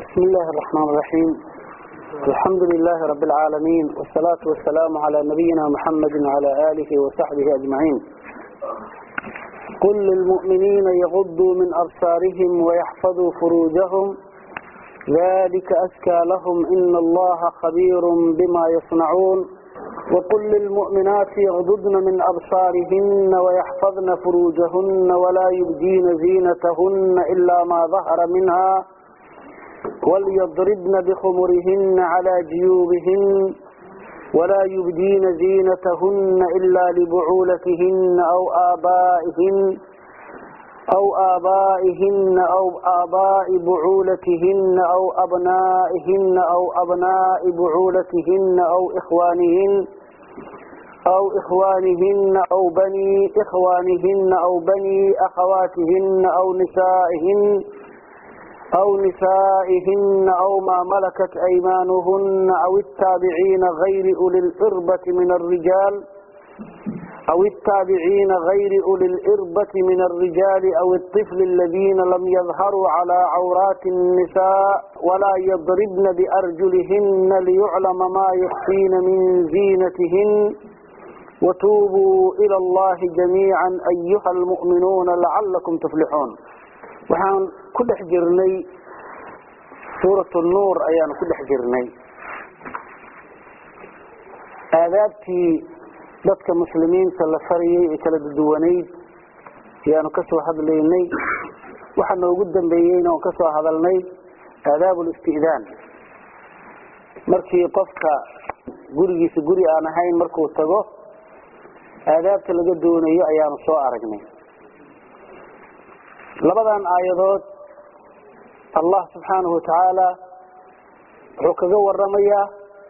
بسم الله الرحمن الرحيم الحمد لله رب العالمين والصلاة والسلام على نبينا محمد وعلى آله وصحبه أجمعين قل للمؤمنين يغضوا من أبصارهم ويحفظوا فروجهم ذلك أزكى لهم إن الله خبير بما يصنعون وقل للمؤمنات يغضضن من أبصارهن ويحفظن فروجهن ولا يبدين زينتهن إلا ما ظهر منها وليضربن بخمرهن على جيوبهن ولا يبدين زينتهن إلا لبعولتهن أو آبائهن أو آبائهن أو آباء بعولتهن أو أبنائهن أو أبناء بعولتهن أو إخوانهن أو إخوانهن أو بني إخوانهن أو بني أخواتهن أو نسائهن أو نسائهن أو ما ملكت أيمانهن أو التابعين غير أولي الإربة من الرجال أو التابعين غير أولي الإربة من الرجال أو الطفل الذين لم يظهروا على عورات النساء ولا يضربن بأرجلهن ليعلم ما يخفين من زينتهن وتوبوا إلى الله جميعا أيها المؤمنون لعلكم تفلحون waxaan ku dhex jirnay suurat nuur ayaanu ku dhex jirnay aadaabtii dadka muslimiinta la fariyey ee kala duwanayd ayaanu kasoo hadlaynay waxa noogu dambeeyeyna oon kasoo hadalnay aadaab listi'daan markii qofka gurigiisa guri aan ahayn markuu tago aadaabta laga doonayo ayaanu soo aragnay labadan aayadood allah subxaanahu watacaala wuxuu kaga waramayaa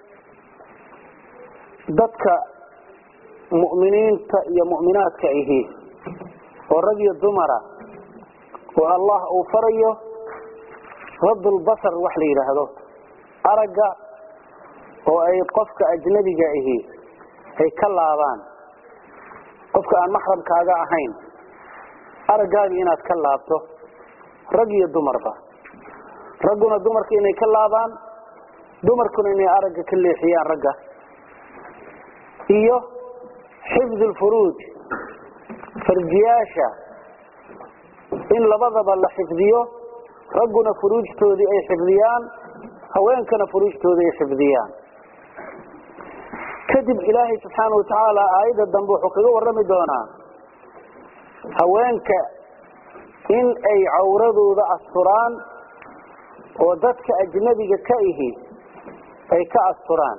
dadka mu'miniinta iyo mu'minaadka ahi oo rag iyo dumara oo allah uu farayo raddulbasar wax la yidhaahdo aragga oo ay qofka ajnabiga ahi ay ka laabaan qofka aan maxramkaaga ahayn araggaaga inaad ka laabto rag iyo dumarba ragguna dumarka inay ka laabaan dumarkuna inay aragga ka leexiyaan ragga iyo xifd lfuruuj farjiyaasha in labadaba la xifdiyo ragguna furuujtoodii ay xifdiyaan haweenkana furuujtoodii ay xifdiyaan kadib ilaahay subxaana watacaala aayadda dambe wuxuu kaga warami doonaa haweenka in ay cawradooda asturaan oo dadka ajnabiga ka ihi ay ka asturaan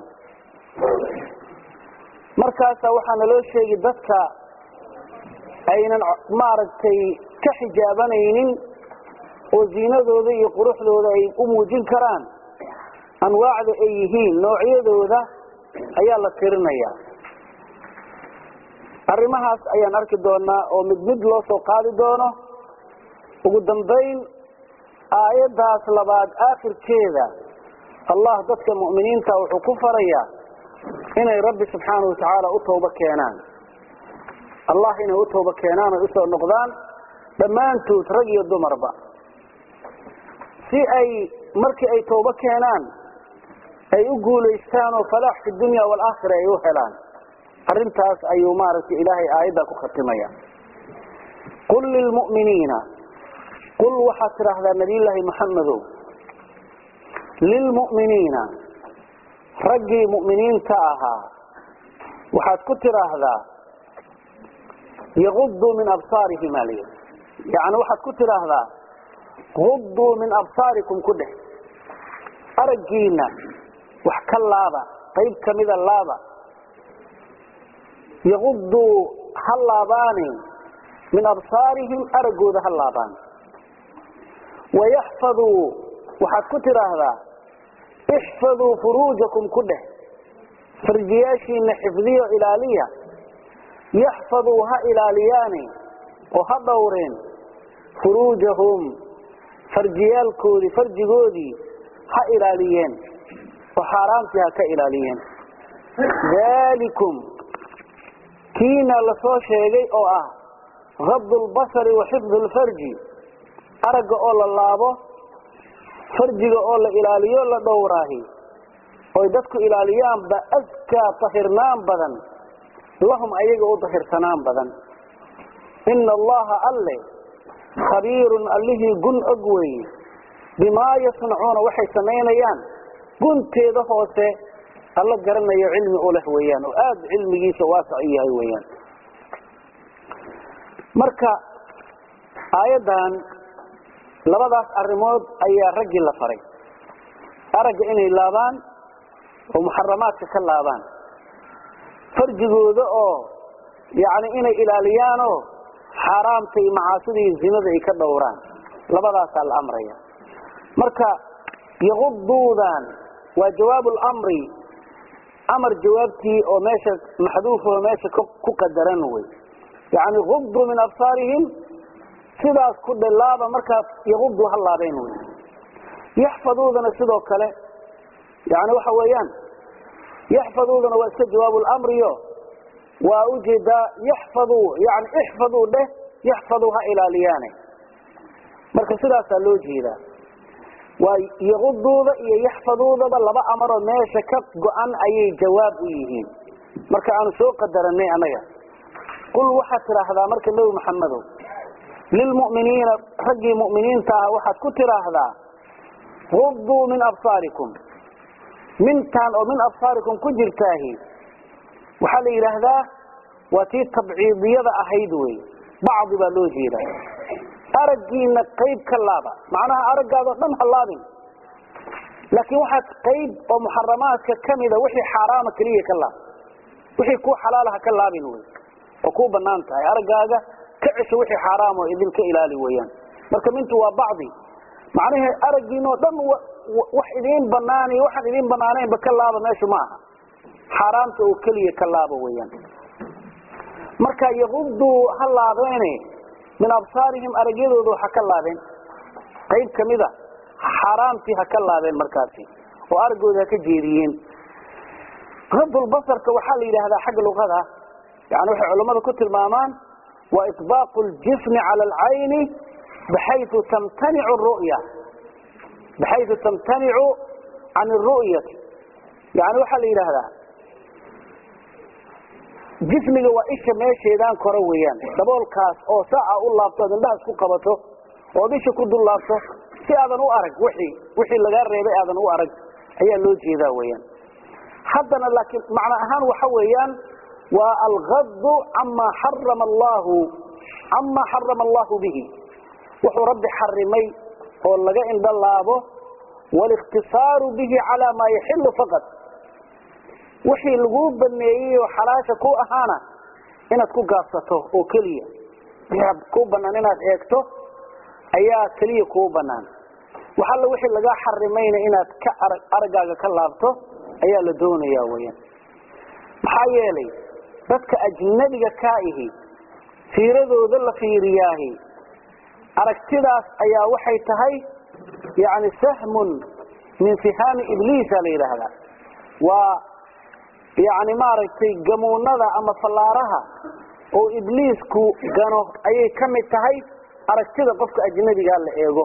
markaasa waxaa naloo sheegi dadka aynan maaragtay ka xijaabanaynin oo ziinadooda iyo quruxdooda ay u muujin karaan anwaacda ay yihiin noocyadooda ayaa la tirinayaa arrimahaas ayaan arki doonaa oo mid mid loo soo qaadi doono ugu dambayn aayaddaas labaad aakhirkeeda allah dadka mu'miniinta wuxuu ku farayaa inay rabbi subxaana watacaala u tooba keenaan allah inay u tooba keenaan oy usoo noqdaan dhammaantood rag iyo dumarba si ay markii ay tooba keenaan ay u guulaystaan oo falaax fi dunya waalaakhira ay u helaan arrintaas ayuu maaragtay ilaahay aayaddan ku khatimaya qul lilmu'miniina qul waxaad tidhaahdaa nabiyullaahi maxamedow lilmu'miniina raggii mu'miniinta ahaa waxaad ku tidhaahdaa yaguduu min absaarihim aa layidhi yacni waxaad ku tidhaahdaa guduu min absaarikum ku dheh araggiina wax ka laaba qayb kamida laaba yaguduu ha laabaani min absaarihim araggooda ha laabaan wayaxfaduu waxaad ku tidhaahdaa ixfaduu furuujakum ku dheh farjiyaashiina xifdiyo ilaaliya yaxfaduu ha ilaaliyaani oo ha dhowreen furuujahum farjiyaalkoodii farjigoodii ha ilaaliyeen oo xaaraamtii ha ka ilaaliyeen dalikum kiina lasoo sheegay oo ah gabdu lbasari wa xifdu lfarji aragga oo la laabo farjiga oo la ilaaliyo la dhowraahi oy dadku ilaaliyaanba askaa tahirnaan badan lahum ayaga u dahirsanaan badan ina allaha alle khabiirun allihii gun og weeye bimaa yasnacuuna waxay samaynayaan gunteeda hoose alla garanayo cilmi u leh weeyaan oo aada cilmigiisa waasac u yahay weeyaan marka aayaddan labadaas arrimood ayaa raggii la faray aragga inay laabaan oo muxaramaadka ka laabaan farjigooda oo yacni inay ilaaliyaanoo xaaraamta iyo macaasida iyo zinada ay ka dhowraan labadaasaa la amraya marka yaquduudan waa jawaab lamri amar jawaabtii oo meesha maxduufoo meesha ku qadaran wey yani guduu min absaarihim sidaas ku dhilaaba markaas yaqudu ha laabeen wey yaxfaduudana sidoo kale yani waxa weeyaan yaxfaduudana waa iska jawaab lamriyo waa ujeedaa yaxfaduu yani ixfaduu dheh yaxfaduu ha ilaaliyaane marka sidaasaa loo jeedaa waa yaquduuda iyo yaxfaduudaba laba amaroo meesha ka go-an ayay jawaab u yihiin marka aanu soo qadaranay annaga qul waxaad tidhaahdaa marka nebi maxamedow lilmu'miniina raggii mu'miniinta ah waxaad ku tidhaahdaa guduu min absaarikum mintaan oo min absaarikum ku jirtaahi waxaa la yidhaahdaa waa tii tabciidiyada ahayd wey bacdi baa loo jeedaa araggiina qayb ka laaba macnaha araggaadao dhan ha laabin laakiin waxaad qayb oo muxaramaadka kamida wixii xaaraama keliya ka laab wixii kuu xalaalaha ka laabin wey oo kuu banaan tahay araggaaga ka cesho wixii xaaraam oo idinka ilaali weyaan marka mintu waa bacdi macnahee araggiinoo dhan wax idiin banaan iyo waxaan idiin banaanaynba ka laaba meeshu ma aha xaaraamta oo keliya ka laaba weyaan marka yaquduu ha laabeene min absaarihim aragyadooda waxa ka laabeen qayb kamida xaaraamtii ha ka laabeen markaasi oo araggooda ha ka jeediyeen radulbasarka waxaa la yidhaahdaa xagga luqada yani waxay culammada ku tilmaamaan waa iطbaaqu ljismi cala alcayni baxayu tamtanicu ru'ya baxayu tamtanicu can اru'yati yani waxaa la yidhaahdaa jismiga waa isha meesheedaan kore weeyaan daboolkaas oo saaca u laabto ad indhaha isku qabato ood isha ku dul laabto si aadan u arag wixii wixii lagaa reebay aadan u arag ayaa loo jeedaa weeyaan haddana laakiin macno ahaan waxa weeyaan waa algadu cama xarama allahu cama xarama allahu bihi wuxuu rabbi xarimay oo laga indho laabo walikhtisaaru bihi calaa maa yaxilu faqad wixii laguu baneeyey oo xalaasha ku ahaana inaad ku gaabsato oo keliya wixii kuu banaan inaad eegto ayaa keliya kuu banaan wax alla wixii lagaa xarimayna inaad ka arag araggaaga ka laabto ayaa la doonaya weyaan maxaa yeelay dadka ajnabiga kaa ihi fiiradooda la fiiriyaahi aragtidaas ayaa waxay tahay yani sahmun min sihaami ibliisa la yidhaahdaa waa yani maaragtay gamuunada ama fallaaraha oo ibliisku gano ayay ka mid tahay aragtida qofka ajnabigaa la eego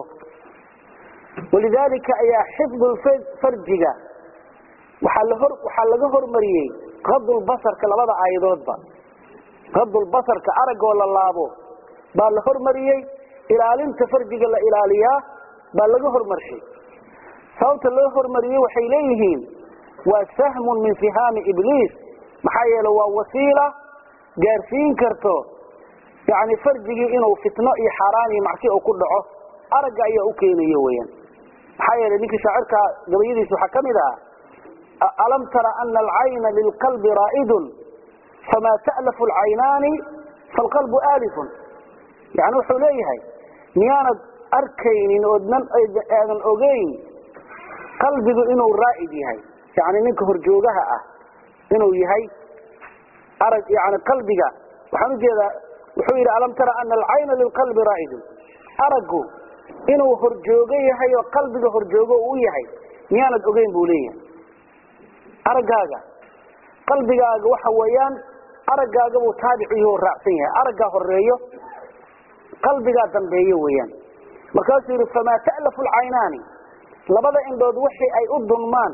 walidaalika ayaa xifdulfarjiga waxaa lahor waxaa laga hormariyey qadulbasarka labada aayadoodba qadulbasarka araggoo la laabo baa la hormariyey ilaalinta farjiga la ilaaliyaa baa laga hormarshay sababta loo hormariyey waxay leeyihiin waa sahmun min sihaami ibliis maxaa yeele waa wasiila gaarsiin karto yani farjigii inuu fitno iyo xaaraan iyo macsi u ku dhaco aragga ayaa u keenayo weyaan maxaa yeele ninkii shaacirka gabayadiisa waxaa ka mid ah alam tara ana alcayna lilqalbi raa'idun famaa ta'lafu alcaynaani falqalbu aalifun yani wuxuu leeyahay miyaanad arkaynin oodnan aadan ogeyn qalbigu inuu raa'id yahay yani ninka horjoogaha ah inuu yahay arag yani qalbiga waxaan ujeedaa wuxuu yidhi alam tara ana alcayna lilqalbi raa'idun araggu inuu horjoogo yahay oo qalbiga horjoogo uu yahay miyaanad ogeyn buu leeyahay araggaaga qalbigaaga waxa weeyaan araggaaga buu taabic yaho raacsan yahay araggaa horeeyo qalbigaa dambeeyo weeyaan markaasuu yidhi famaa ta'lafu alcaynaani labada indhood wixii ay u dunmaan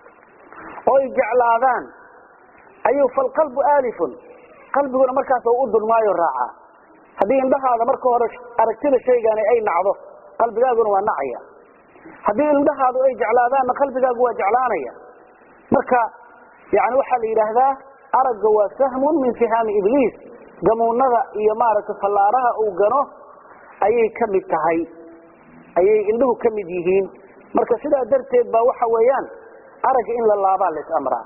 oy jeclaadaan ayuu falqalbu aalifun qalbiguna markaas u dunmaayo raacaa haddii indhahaada marka hore aragtida shaygani ay nacdo qalbigaaguna waa nacaya haddii indhahaadu ay jeclaadaanna qalbigaagu waa jeclaanaya marka yani waxaa la yidhaahdaa aragga waa sahmun min sihaami ibliis gamuunada iyo maaragtay fallaaraha uu gano ayay ka mid tahay ayay indhuhu ka mid yihiin marka sidaa darteed baa waxa weeyaan aragga in la laabaa la is-amraa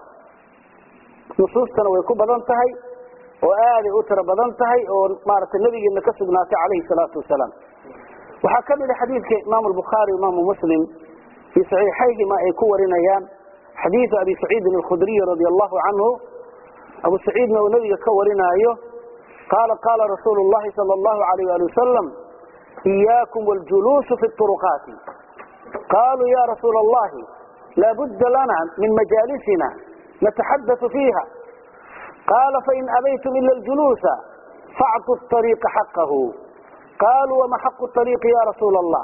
nusuustana way ku badan tahay oo aaday u tiro badan tahay oo maaragtay nabigeena ka sugnaatay calayhi salaatu wasalaam waxaa ka mid a xadiidka imaamu albukhaari imaamu muslim fii saxiixayhima ay ku warinayaan xadiidu abi saciidin alkhudriy radia allahu canhu abu saciidna uu nabiga ka warinaayo qaala qaala rasuulu llahi sala allahu alayh ali wasalam iyaakum waljuluusu fi turuqaati qaluu ya rasuula allahi laabudda lana min majaalisina nataxadau fiiha qaala fain abaytum ila ljuluusa facطu ariiqa xaqahu qaluu wama xaqu ariiqi ya rasuula allah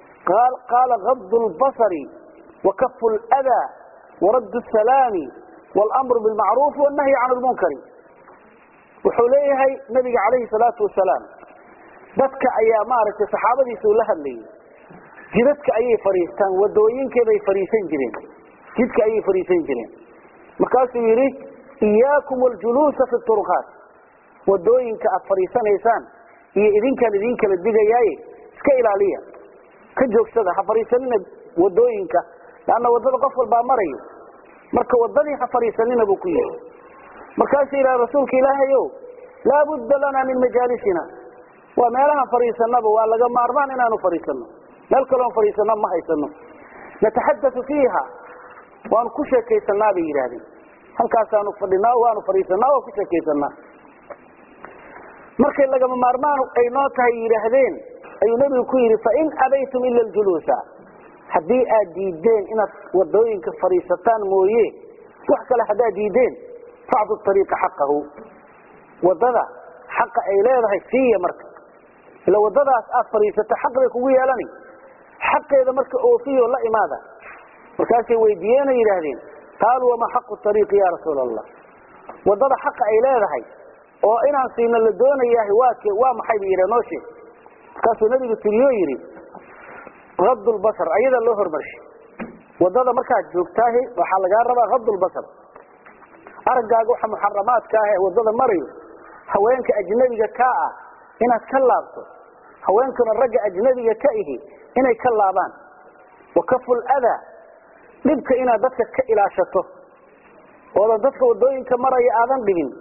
qaala gadu lbasari wakafu ldaa waraddu salaami wاlmru bilmacruufi wannahyi can lmunkari wuxuu leeyahay nabiga calayhi salaatu wasalaam dadka ayaa maaragtay saxaabadiisa uu la hadlayay jidadka ayay fadhiistaan wadooyinkeeday fadhiisan jireen jidka ayay fadhiisan jireen markaasuu yidhi iyaakum waljuluusa fi turuqaat wadooyinka aad fadhiisanaysaan iyo idinkaan idin kala digayaaye iska ilaaliya ka joogsada ha fadhiisanina wadooyinka leanna wadada qof walbaa marayo marka wadadii ha fadhiisanina buu ku yidhi markaasuu yidhaha rasuulka ilaahayow laabudda lana min majaalisina waa meelahan fadhiisanaba waa laga maarmaan inaanu fadhiisano meel kaloon fadhiisana ma haysano nataxadau fiiha waanu ku sheekaysanaa bay yidhaahdeen halkaasaanu fadhinaa waanu fadhiisanaa waa ku sheekaysanaa markay lagama maarmaan ay noo tahay yidhaahdeen ayuu nebigu ku yidhi fain abaytum ila ljuluusa haddii aad diideen inaad wadooyinka fadhiisataan mooye wax kale haddaad diideen facdu ariiqa xaqahu wadada xaqa ay leedahay siiya marka ila wadadaas aad fadhiisato xaq bay kugu yeelani xaqeeda marka oofiyo la imaada markaasay weydiiyeen yidhaahdeen qaaluu wamaa xaqu ariiqi ya rasuula allah wadada xaqa ay leedahay oo inaan siino la doonayahay waake waa maxay ba yidha noo sheeg markaasuu nabigu tiriyo yidhi raddu lbasar ayadaa loo hormarshay wadada markaad joogtaahi waxaa lagaa rabaa raddu lbasar araggaaga waxa muxaramaadka ah ee wadada marayo haweenka ajnabiga kaa ah inaad ka laabto haweenkuna ragga ajnabiga ka ihi inay ka laabaan wakaful adaa dhibka inaad dadka ka ilaashato oodan dadka wadooyinka maraya aadan dhibin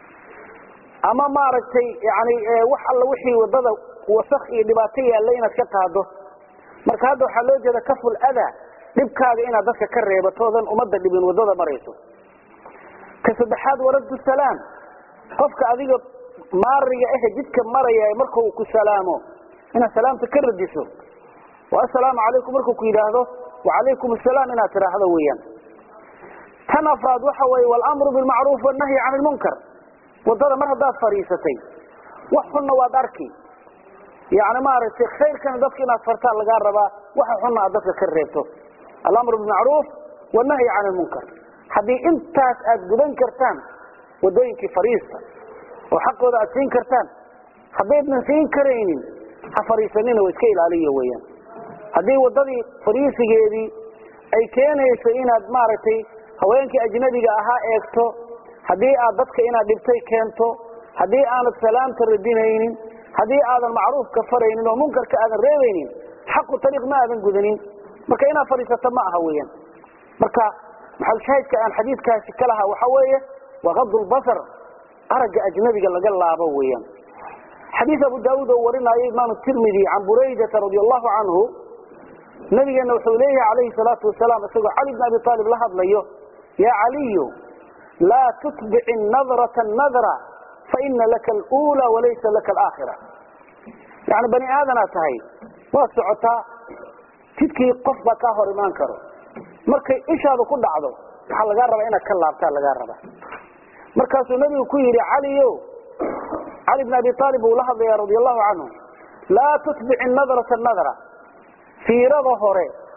ama maaragtay yani wax alla wixii wadada wasak iyo dhibaato yaalla inaad ka qaado marka hadda waxaa loo jeeda kaful adaa dhibkaaga inaad dadka ka reebatoodan ummadda dhibin wadada marayso ka saddexaad waraddu salaam qofka adiga maariga ahe jidka maraya markuu ku salaamo inaad salaamta ka radiso oo assalaamu calaykum markuu ku yidhaahdo wacalaykum asalaam inaad tidhaahdo weeyaan tan afraad waxa weeye walamru bilmacruuf wannahyi can ilmunkar wadada mar haddaad fadhiisatay wax xunna waad arki yani maaragtay khayrkana dadka inaad fartaa lagaa rabaa waxa xunna aad dadka ka reebto alamru bilmacruuf wannahyi can ilmunkar haddii intaas aad gudan kartaan wadooyinkii fadhiista oo xaqooda aad siin kartaan haddaydnan siin karaynin ha fadhiisanina wa iska ilaaliya weeyaan haddii wadadii fadhiisigeedii ay keenayso inaad maaragtay haweenkii ajnabiga ahaa eegto haddii aad dadka inaad dhibtay keento haddii aanad salaamta radinaynin haddii aadan macruufka faraynin oo munkarka aadan reebaynin xaqu ariiq ma aadan gudanin marka inaad fadhiisato ma aha weeyaan marka maxalshaahidka aan xadiidkaasi ka lahaa waxa weeye waa qadu lbasar aragga ajnabiga laga laabo weeyaan xadiis abu daauud oo warinaayo imaam tirmidi can buraydata radi allahu canhu nabigeena wuxuu leeyahay calayhi salaatu wasalaam isagoo cali bn abi aalib la hadlayo ya caliyu laa tutbici nadrata nadra faina laka alula walaysa laka alaakhira yani bani aadanaad tahay waad socotaa jidkii qof baa kaa hor imaan karo markay ishaadu ku dhacdo waxaa lagaa rabaa inaad ka laabtaa lagaa rabaa markaasuu nabigu ku yidhi caliyo cali bn abi aalib buu la hadlaya radi allahu canhu laa tutbici nadrata nadra fiirada hore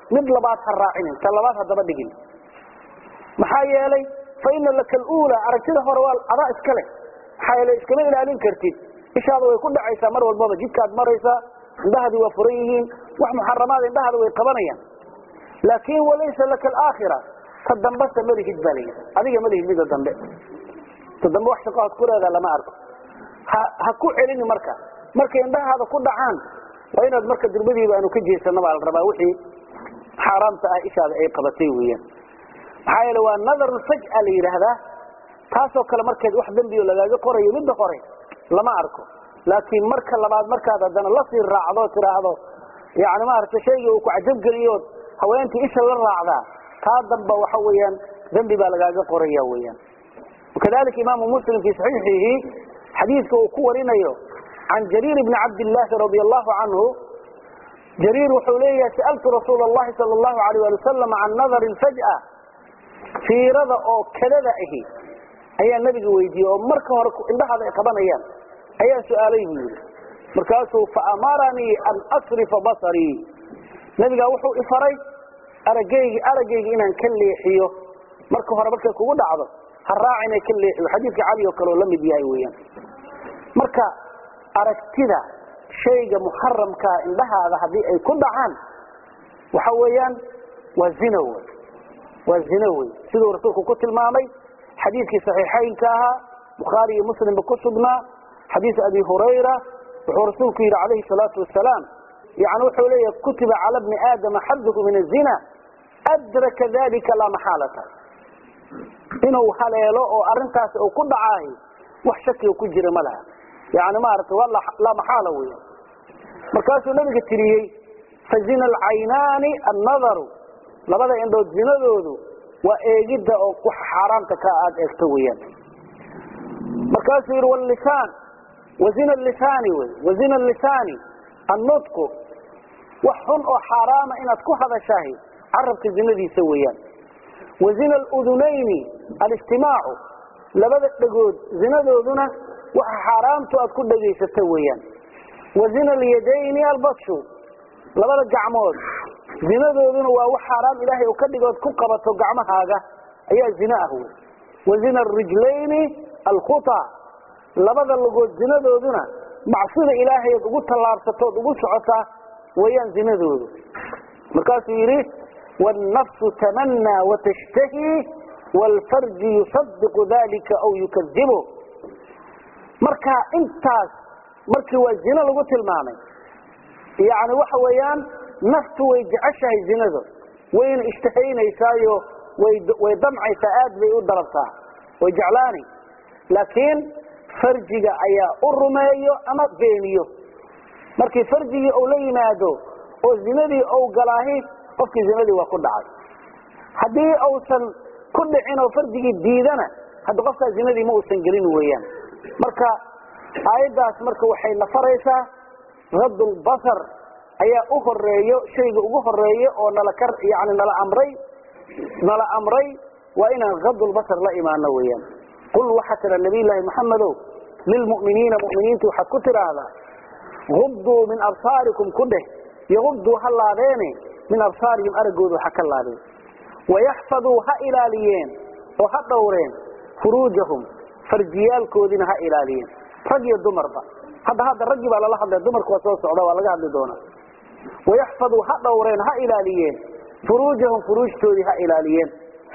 mid labaad ha raacinin ta labaad hadaba dhigin maxaa yeelay fa ina laka aluula aragtida hore waa adaa iska leh maxaa yeelay iskama ilaalin kartid ishaada way ku dhacaysaa mar walbaba jidkaad maraysaa indhahaadii waa furan yihiin wax muxaramaada indhahaada way qabanayaan laakin walaysa laka alaakhira ta dambese malihid baa layidhi adiga malihid mida dambe ta dambe wax shaqo aad ku leedaha lama arko ha ha ku celini marka markay indhahaada ku dhacaan waa inaad marka durbadiiba aanu ka jeesano baa la rabaa wixii xaaraamta ah ishaada ay qabatay weeyaan maxaa yeele waa nadarun faj'a la yidhaahdaa taasoo kale markeed wax dembioo lagaaga qorayo midda hore lama arko laakiin marka labaad markaad haddana lasii raacdo tiraahdo yani maaragtay shaygii uu ku cajabgeliyood haweentii isha la raacdaa taa damba waxa weeyaan dembi baa lagaaga qoraya weeyaan wakadalika imaamu muslim fii saxiixihi xadiidka uu ku warinayo can jariir bni cabdillaahi radi allahu canhu jariir wuxuu leeyahay sa'altu rasuula allahi sala allahu alayh ali wasalam can nadarin faj'a fiirada oo kadada ahi ayaa nebiga weydiiyey oo marka hore indhahaada ay qabanayaan ayaa su-aalay buu yidhi markaasuu faamaranii an asrifa basarii nebigaa wuxuu ifaray aragaygi araggayga inaan ka leexiyo marka hore markay kugu dhacdo ha raac inay ka leexiyo xadiidka cali oo kale oo la mid yahay weeyaan marka aragtida shayga muxaramkaa indhahaada haddii ay ku dhacaan waxa weeyaan waa zina wey waa zina wey siduu rasuulku ku tilmaamay xadiidkii saxiixaynka ahaa bukhaari iyo muslimba ku sugnaa xadiis abi hurayra wuxuu rasuulku yidhi calayhi salaatu wasalaam yani wuxuu leeyahay kutiba cala bni aadama xaduhu min azina adraka dalika laa maxaalata inuu haleelo oo arintaasi uu ku dhacaahi wax shakiga ku jira ma laha yani maaragtay waa laa maxaala wey markaasuu nabiga tiriyey fazina alcaynaani annadaru labada indhood zinadoodu waa eegidda oo wax xaaraamta ka aad eegto weeyaan markaasuu yidhi wlisaan wazina lisaani wy wazina lisaani annutqu wax xun oo xaaraama inaad ku hadashahay carabka zinadiisa weeyaan wazina aludunayni alistimaacu labada dhegood zinadooduna waxa xaaraamtu aad ku dhegaysato weeyaan wazina alyadayni albatshu labada gacmood zinadooduna waa wax xaaraam ilaahay u ka dhigood ku qabato gacmahaaga ayaa zina ah wey wazina arijlayni alkhuta labada lugood zinadooduna macsida ilaahayaad ugu tallaabsatood ugu socotaa weeyaan zinadoodu markaasuu yidhi wاnnafsu tamanaa watashtahi wاlfarji yusadiqu dalika aw yukadibu marka intaas markii waa zino lagu tilmaamay yani waxa weeyaan naftu way jeceshahay zinada wayna ishtahaynaysaayoo way damcaysaa aad bay u dalabtaa way jeclaani laakiin farjiga ayaa u rumeeyo ama beeniyo markii farjigii uu la yimaado oo zinadii uu galaahi qofkii zinadii waa ku dhacay haddii uusan ku dhicin oo farjigii diidana hadda qofkaa zinadii ma uusan gelin weeyaan marka aayaddaas marka waxay na faraysaa raddulbasar ayaa u horeeyo shayga ugu horeeyo oo nala ka yani nala amray nala amray waa inaan raddulbasar la imaano weeyaan qul waxaa tira nabiy llaahi maxamedow lilmu'miniina mu'miniinta waxaad ku tidhaahdaa gubduu min absaarikum ku dheh yagubduu ha laabeene min absaarihim araggoodu ha ka laabeen wayaxfaduu ha ilaaliyeen oo ha dhowreen furuujahum farjiyaalkoodiina ha ilaaliyeen rag iyo dumarba hadda hadda raggii baa lala hadlaya dumarku waa soo socda waa laga hadli doonaa wayaxfaduu ha dhowreen ha ilaaliyeen furuujahum furuujtoodii ha ilaaliyeen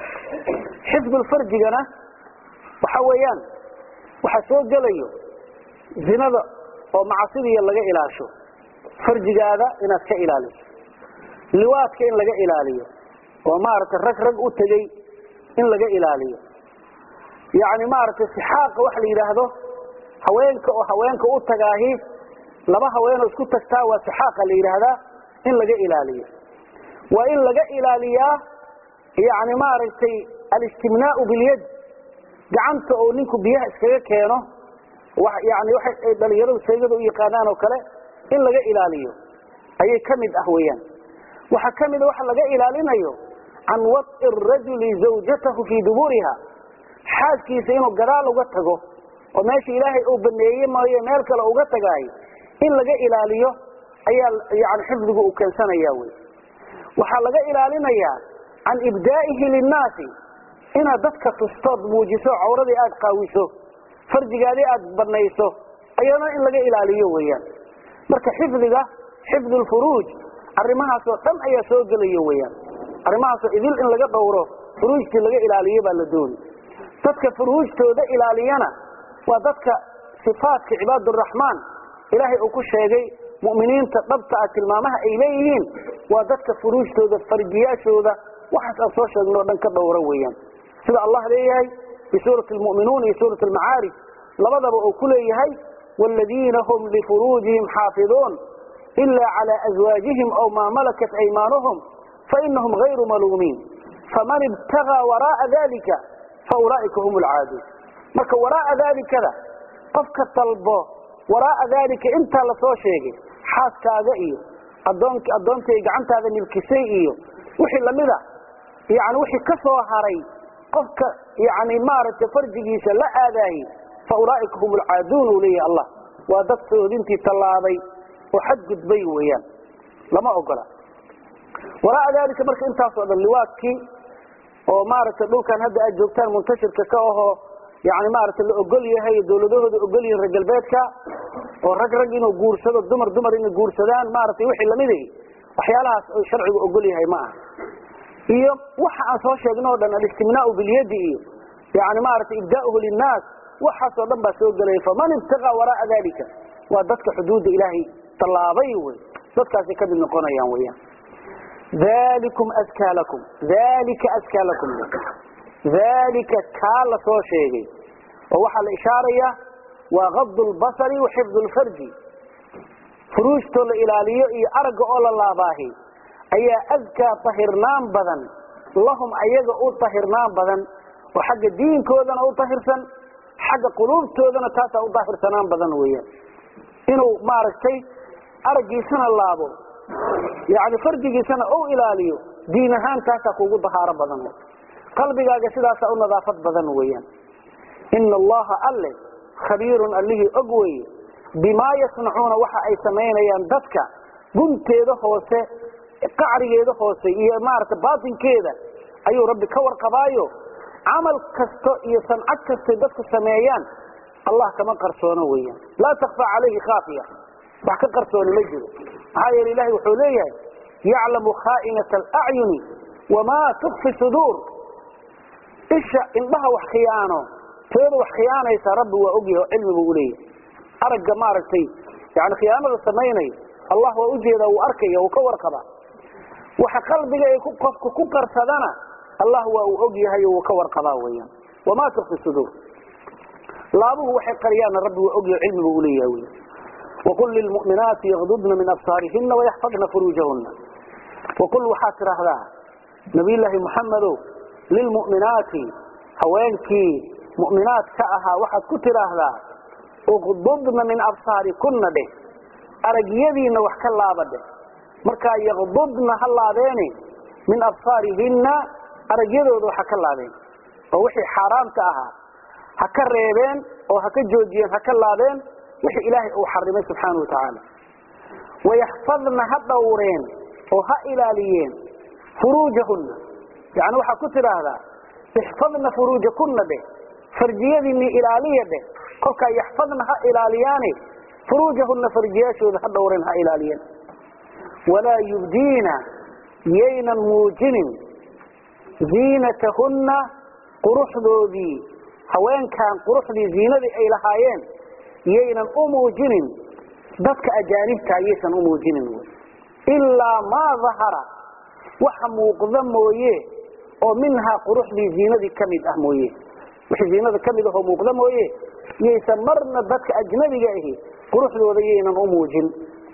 xifdulfarjigana waxa weeyaan waxaa soo gelayo zinada oo macasidiya laga ilaasho farjigaada inaad ka ilaaliso liwaadka in laga ilaaliyo oo maaragtay rag rag u tegey in laga ilaaliyo yacni maaragtay sixaaqa waxa la yidhaahdo haweenka oo haweenka u tagaahi laba haweenoo isku tagtaa waa sixaaqa la yidhaahdaa in laga ilaaliyo waa in laga ilaaliyaa yani maaragtay alistimnaau bilyad gacanta oo ninku biyaha iskaga keeno yani waxay dhalinyaradu seegada u yaqaanaan oo kale in laga ilaaliyo ayay ka mid ah weeyaan waxaa ka mida waxa laga ilaalinayo can wad'i rajuli zawjatahu fii duburiha xaaskiisa inuu gadaal uga tago oo meesha ilaahay uu baneeye maayo meel kale uga tagaayo in laga ilaaliyo ayaa yani xifdigu uu keensanaya wey waxaa laga ilaalinayaa can ibdaa'ihi linnaasi inaad dadka tustood muujiso cawradii aada qaawiso farjigaadii aada banayso ayadana in laga ilaaliyo weeyaan marka xifdiga xifdu lfuruuj arrimahaasoo dhan ayaa soo gelaya weeyaan arrimahaasoo idil in laga dhowro furuujtii laga ilaaliyo baa la dooni dadka furuujtooda ilaaliyana waa dadka sifaatka cibaaduraxmaan ilaahay uu ku sheegay mu'miniinta dhabta ah tilmaamaha ay leeyihiin waa dadka furuujtooda farjiyaashooda waxaas aan soo sheegno o dhan ka dhowra weeyaan sida allah leeyahay fi suurati lmu'minuun iyo suurati almacaarij labadaba uu ku leeyahay waaladiina hum lifuruujihim xaafiduun ila cala azwaajihim aw maa malakat aymaanuhum fainahum gayru maluumiin faman ibtagaa waraaa dalika faulaa'ika hum lcaaduun marka waraaa dalikada qofka dalbo waraaa dalika intaa lasoo sheegay xaaskaaga iyo adoon addoontay gacantaada nibkisay iyo wixii lamida yani wixii ka soo haray qofka yani maaragtay farjigiisa la aadaayey fa ulaaika hum alcaaduun uu leeyahay allah waa dad soodintii tallaabay oo xadgudbay weeyaan lama ogola waraaa dalika marka intaasoo dhan liwaadkii oo maaragtay dhulkan hadda aad joogtaan muntashirka ka ahoo yani maaragtay la ogol yahay dawladahooda ogol yihin reer galbeedka oo rag rag inuu guursado dumar dumar inay guursadaan maaragtay wixii lamid waxyaalahaas oo sharcigu ogol yahay ma aha iyo waxa aan soo sheegno o dhan alistimnaau bilyadi iyo yani maaragtay ibdaauhu linnaas waxaasoo dhan baa soo gelaya faman ibtagaa waraaa dalika waa dadka xuduudda ilaahay tallaabay wey dadkaasay kamid noqonayaan weyaan dalikum askaa lakum dalika askaa lakum dalika kaa la soo sheegay oo waxaa la ishaaraya waa gad lbasari wa xifd lfarji furuujtoo la ilaaliyo iyo aragga oo la laabaahi ayaa adkaa tahirnaan badan lahum ayaga u tahirnaan badan oo xagga diinkoodana u tahirsan xagga quluubtoodana taasaa u daahirsanaan badan weeyaan inuu maaragtay araggiisana laabo yani farjigiisana u ilaaliyo diin ahaan taasaa kugu dahaaro badan qalbigaaga sidaasaa u nadaafad badan weeyaan ina allaha alle khabiirun allihii og weye bimaa yasnacuuna waxa ay samaynayaan dadka gunteeda hoose qacrigeeda hoose iyo maarata baatinkeeda ayuu rabbi ka warqabaayo camal kasto iyo sancad kastay dadku sameeyaan allah kama qarsoono weeyaan laa takfaa calayhi khaafiya wax ka qarsooni ma jiro maxaa yeele ilahay wuxuu leeyahay yaclamu khaa'inata alacyuni wamaa tukfi suduur isha indhaha wax khiyaano tooda wax khiyaanaysa rabbi waa ogyahay oo cilmi buu uleeyahay aragga maaragtay yani khiyaanada samaynayo allah waa ujeedaa wuu arkaya wuu ka warqabaa waxa qalbiga ay qofka ku qarsadana allah waa uu og yahay oo wuu ka warqabaa weyaan wamaa tukfi suduur laabuhu waxay qariyaanna rabbi waa ogyahay cilmi buu uleeyahay wy waqul lilmu'minaati yagdudna min absaarihina wayaxfadna furuujahuna waqul waxaad tidhaahdaa nabiyllaahi muxamedow lilmu'minaati haweenkii mu'minaad ka ahaa waxaad ku tidhaahdaa uqdudna min absaarikunna dheh aragyadiina wax ka laaba dheh markaa yaqdudna ha laabeene min absaarihinna aragyadooda waxa ka laabeen oo wixii xaaraamta ahaa ha ka reebeen oo ha ka joojiyeen ha ka laabeen wixii ilaahay uu xarimay subxaana wa tacaala wayaxfadna ha dhowreen oo ha ilaaliyeen furuujahunna yani waxaa ku tidhaahdaa ixfadna furuujakunna dheh farjiyadiinni ilaaliya dheh kolkaa yaxfadna ha ilaaliyaane furuujahunna farjiyaashooda ha dhowreen ha ilaaliyeen walaa yubdiina yaynan muujinin ziinatahunna quruxdoodii haweenkan quruxdii ziinadii ay lahaayeen yaynan u muujinin dadka ajaanibta yaysan u muujinin ilaa maa dahara waxa muuqda mooye oo minhaa quruxdii ziinadii ka mid ah mooye wixii ziinada ka mid ahoo muuqda mooye yaysan marna dadka ajnabiga ahi quruxdooda yaynan u muujin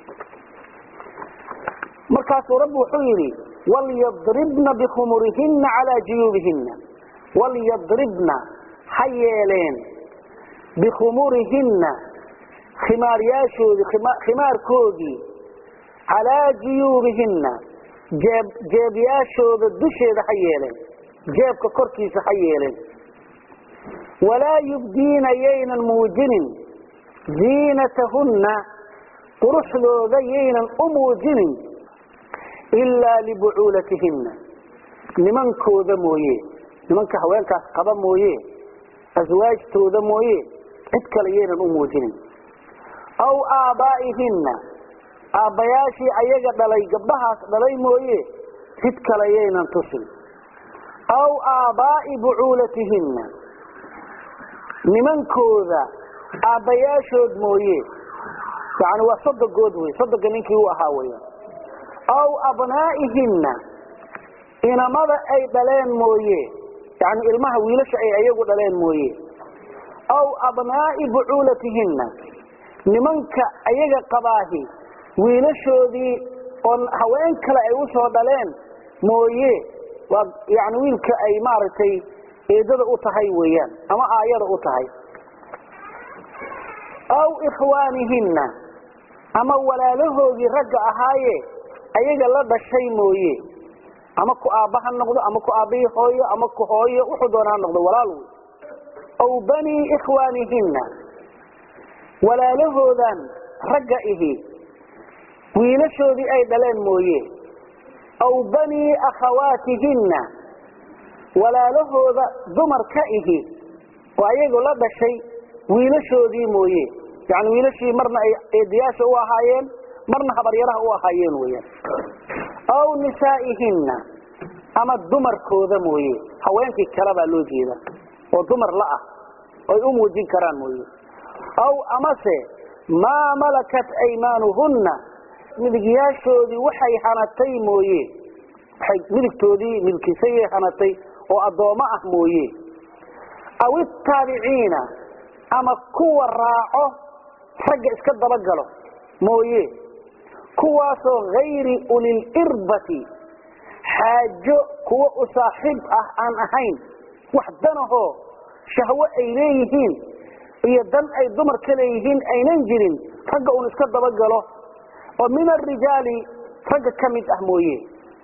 markaasuu rabbi wuxuu yidhi walyadribna bikhumurihina calaa juyuubihina walyadribna ha yeeleen bikhumurihinna khimaaryaashoodii khimaarkoodii calaa juyuubihinna jeeb jeebyaashooda dusheeda ha yeeleen jeebka korkiisa ha yeeleen walaa yubdiina yaynan muujinin ziinatahunna quruxdooda yaynan u muujinin ilaa libucuulatihina nimankooda mooye nimanka haweenkaas qaba mooye aswaajtooda mooye cid kale yaynan u muujinin aw aabaa'ihinna aabbayaashii ayaga dhalay gabdhahaas dhalay mooye cid kale yaynan tusin aw aabaa'i bucuulatihinna nimankooda aabbayaashood mooye yani waa sodogood wey sodoga ninkii u ahaa weya aw abnaa'ihinna inamada ay dhaleen mooye yani ilmaha wiilasha ay ayagu dhaleen mooye aw abnaa'i bucuulatihinna nimanka ayaga qabaahi wiilashoodii oo haween kale ay usoo dhaleen mooye waa yani wiilka ay maaragtay eedada u tahay weeyaan ama aayada u tahay aw ikhwaanihinna ama walaalahoodii ragga ahaaye ayaga la dhashay mooye ama ku aabba ha noqdo ama ku aabbihii hooyo ama ku hooyo wuxuu doona ha noqdo walaal wey aw banii ikhwaanihinna walaalahoodan ragga ihi wiilashoodii ay dhaleen mooye aw banii akhawaatihinna walaalahooda dumarka ihi oo ayagu la dhashay wiilashoodii mooye yani wiilashii marna ay eedayaasha u ahaayeen marna habaryaraha u ahaayeen weyaan aw nisaa'ihinna ama dumarkooda mooye haweenkii kale baa loo jeeda oo dumar la ah oy u muujin karaan mooye aw amase maa malakat aymaanuhunna midigyaashoodii waxay hanatay mooye waxay midigtoodii milkisayay hanatay oo addoommo ah mooye aw itaabiciina ama kuwa raaco ragga iska dabagalo mooye kuwaasoo hayri ulilirbati xaajo kuwa u saaxiib ah aan ahayn wax danahoo shahwo ay leeyihiin iyo dan ay dumar ka leeyihiin aynan jirin ragga un iska dabagalo oo min arijaali ragga ka mid ah mooye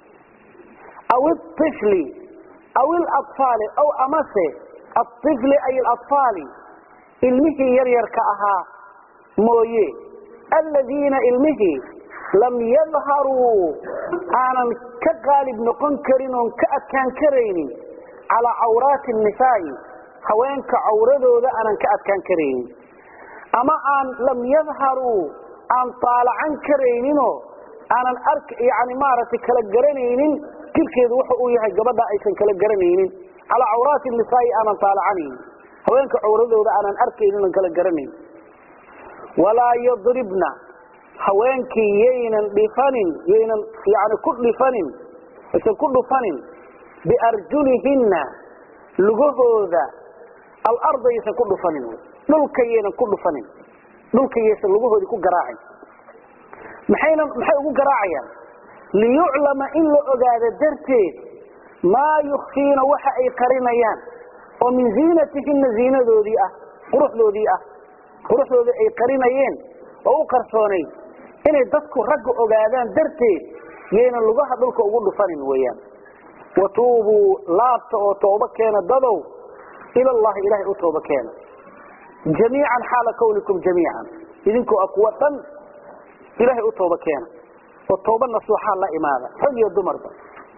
aw iifli aw ilafaali aw amase aifli ay alafaali ilmihii yaryarka ahaa mooye aladiina ilmihii lam yadharuu aanan ka qaalib noqon karin oon ka adkaan karaynin calaa cawraati nisaa'i haweenka cawradooda aanan ka adkaan karaynin ama aan lam yadharuu aan taalacan karayninoo aanan ark yani maaragtay kala garanaynin jirkeedu wuxa uu yahay gabadha aysan kala garanaynin calaa cawraati nisaa'i aanan taalacanaynin haweenka cawradooda aanan arkaynin oon kala garanayn walaa yadribna haweenkii yaynan dhifanin yaynan yani ku dhifanin aysan ku dhufanin biarjulihinna lugahooda alarda yaysan ku dhufanin dhulka yaynan ku dhufanin dhulka yaysan lugahoodii ku garaacin maxayna maxay ugu garaacayaan liyuclama in la ogaado darteed maa yukfiina waxa ay qarinayaan oo min ziinatihinna ziinadoodii ah quruxdoodii ah quruxdooda ay qarinayeen oo u qarsoonayd inay dadku ragga ogaadaan darteed yaynan lugaha dhulka ugu dhufanin weeyaan watuubuu laabta oo tooba keena dadow ila allahi ilahay u tooba keena jamiican xaala kawnikum jamiican idinkoo a kuwa dhan ilahay u tooba keena oo tooba nasuuxaa la imaada rag iyo dumarba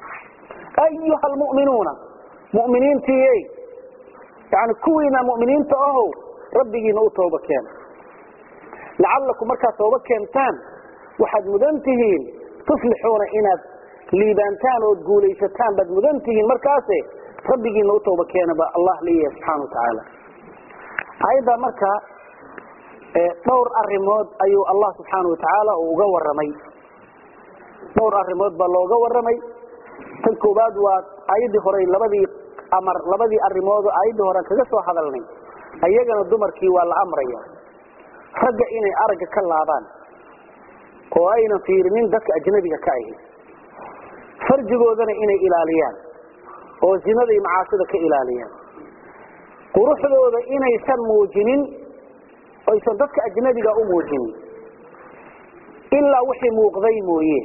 ayuha almu'minuuna mu'miniintiiyey yani kuwiina mu'miniinta ahow rabbigiina u tooba keena lacallakum markaad tooba keentaan waxaad mudan tihiin tuflixuuna inaad liibaantaan ood guulaysataan baad mudan tihiin markaase rabbigiina u tooba keena ba allah leeyahay subxana watacaala ayaddaa marka dhowr arimood ayuu allah subxaana watacaala uu uga waramay dhowr arimood baa looga waramay tan koowaad waa ayaddii hore labadii amar labadii arimoodoo ayaddii horean kaga soo hadalnay ayagana dumarkii waa la amraya ragga inay aragga ka laabaan oo aynan fiirinin dadka ajnabiga ka ahi farjigoodana inay ilaaliyaan oo zinada iyo macaasida ka ilaaliyaan quruxdooda inaysan muujinin oysan dadka ajnabiga u muujinin ilaa wixii muuqday mooye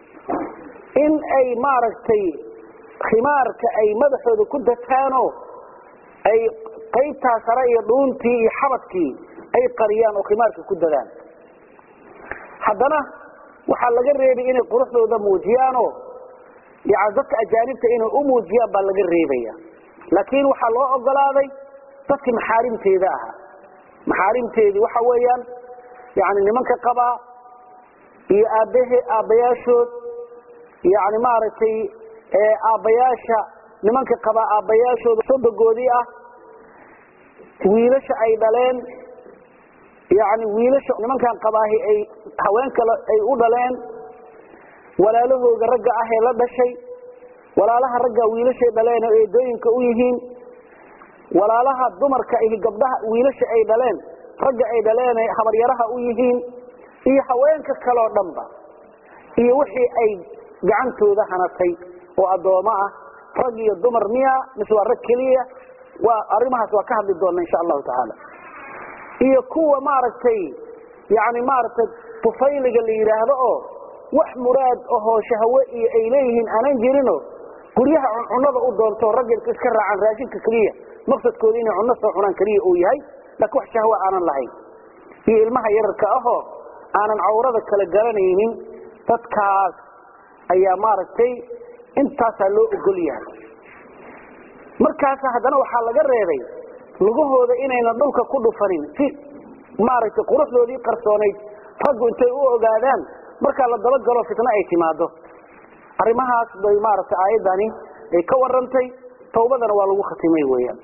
in ay maaragtay khimaarka ay madaxooda ku dataanoo ay qaybtaa sare iyo dhuuntii iyo xabadkii ay qariyaan oo khimaarka ku dadaan haddana waxaa laga reebay inay quruxdooda muujiyaanoo yani dadka ajaanibta inay u muujiyaan baa laga reebaya laakiin waxaa loo ogolaaday dadkii maxaarimteeda ahaa maxaarimteedii waxa weeyaan yani nimanka qabaa iyo aabbahe aabbayaashood yani maaragtay aabbayaasha nimanka qabaa aabbayaashooda sodogoodii ah wiilasha ay dhaleen yani wiilasha nimankan qabaahi ay haween kale ay u dhaleen walaalahooga ragga ah ee la dhashay walaalaha ragga wiilashay dhaleen oo eedooyinka u yihiin walaalaha dumarka iyo gabdhaha wiilasha ay dhaleen ragga ay dhaleen ee habaryaraha u yihiin iyo haweenka kaleo dhanba iyo wixii ay gacantooda hanatay oo addoommo ah rag iyo dumar miya mise waa rag keliya waa arrimahaas waa ka hadli doona insha allahu tacaala iyo kuwa maaragtay yani maaragtay tufayliga la yidhaahdo oo wax muraad ahoo shahwe iyo ay leeyihiin aanan jirino guryaha cuncunada u doonto ragga iska raacaan raashinka keliya maqsadkooda inay cunno soo cunaan keliya uu yahay laakiin wax shahwe aanan lahayn iyo ilmaha yararka ahoo aanan cawrada kala garanaynin dadkaas ayaa maaragtay intaasaa loo ogol yahay markaas haddana waxaa laga reebay lugahooda inayna dhulka ku dhufanin si maaragtay quruxdoodii qarsoonayd raggu intay u ogaadaan markaa la dabagalo fitno ay timaado arrimahaas bay maaragtay aayaddani ay ka warantay tawbadana waa lagu khatimay weeyaan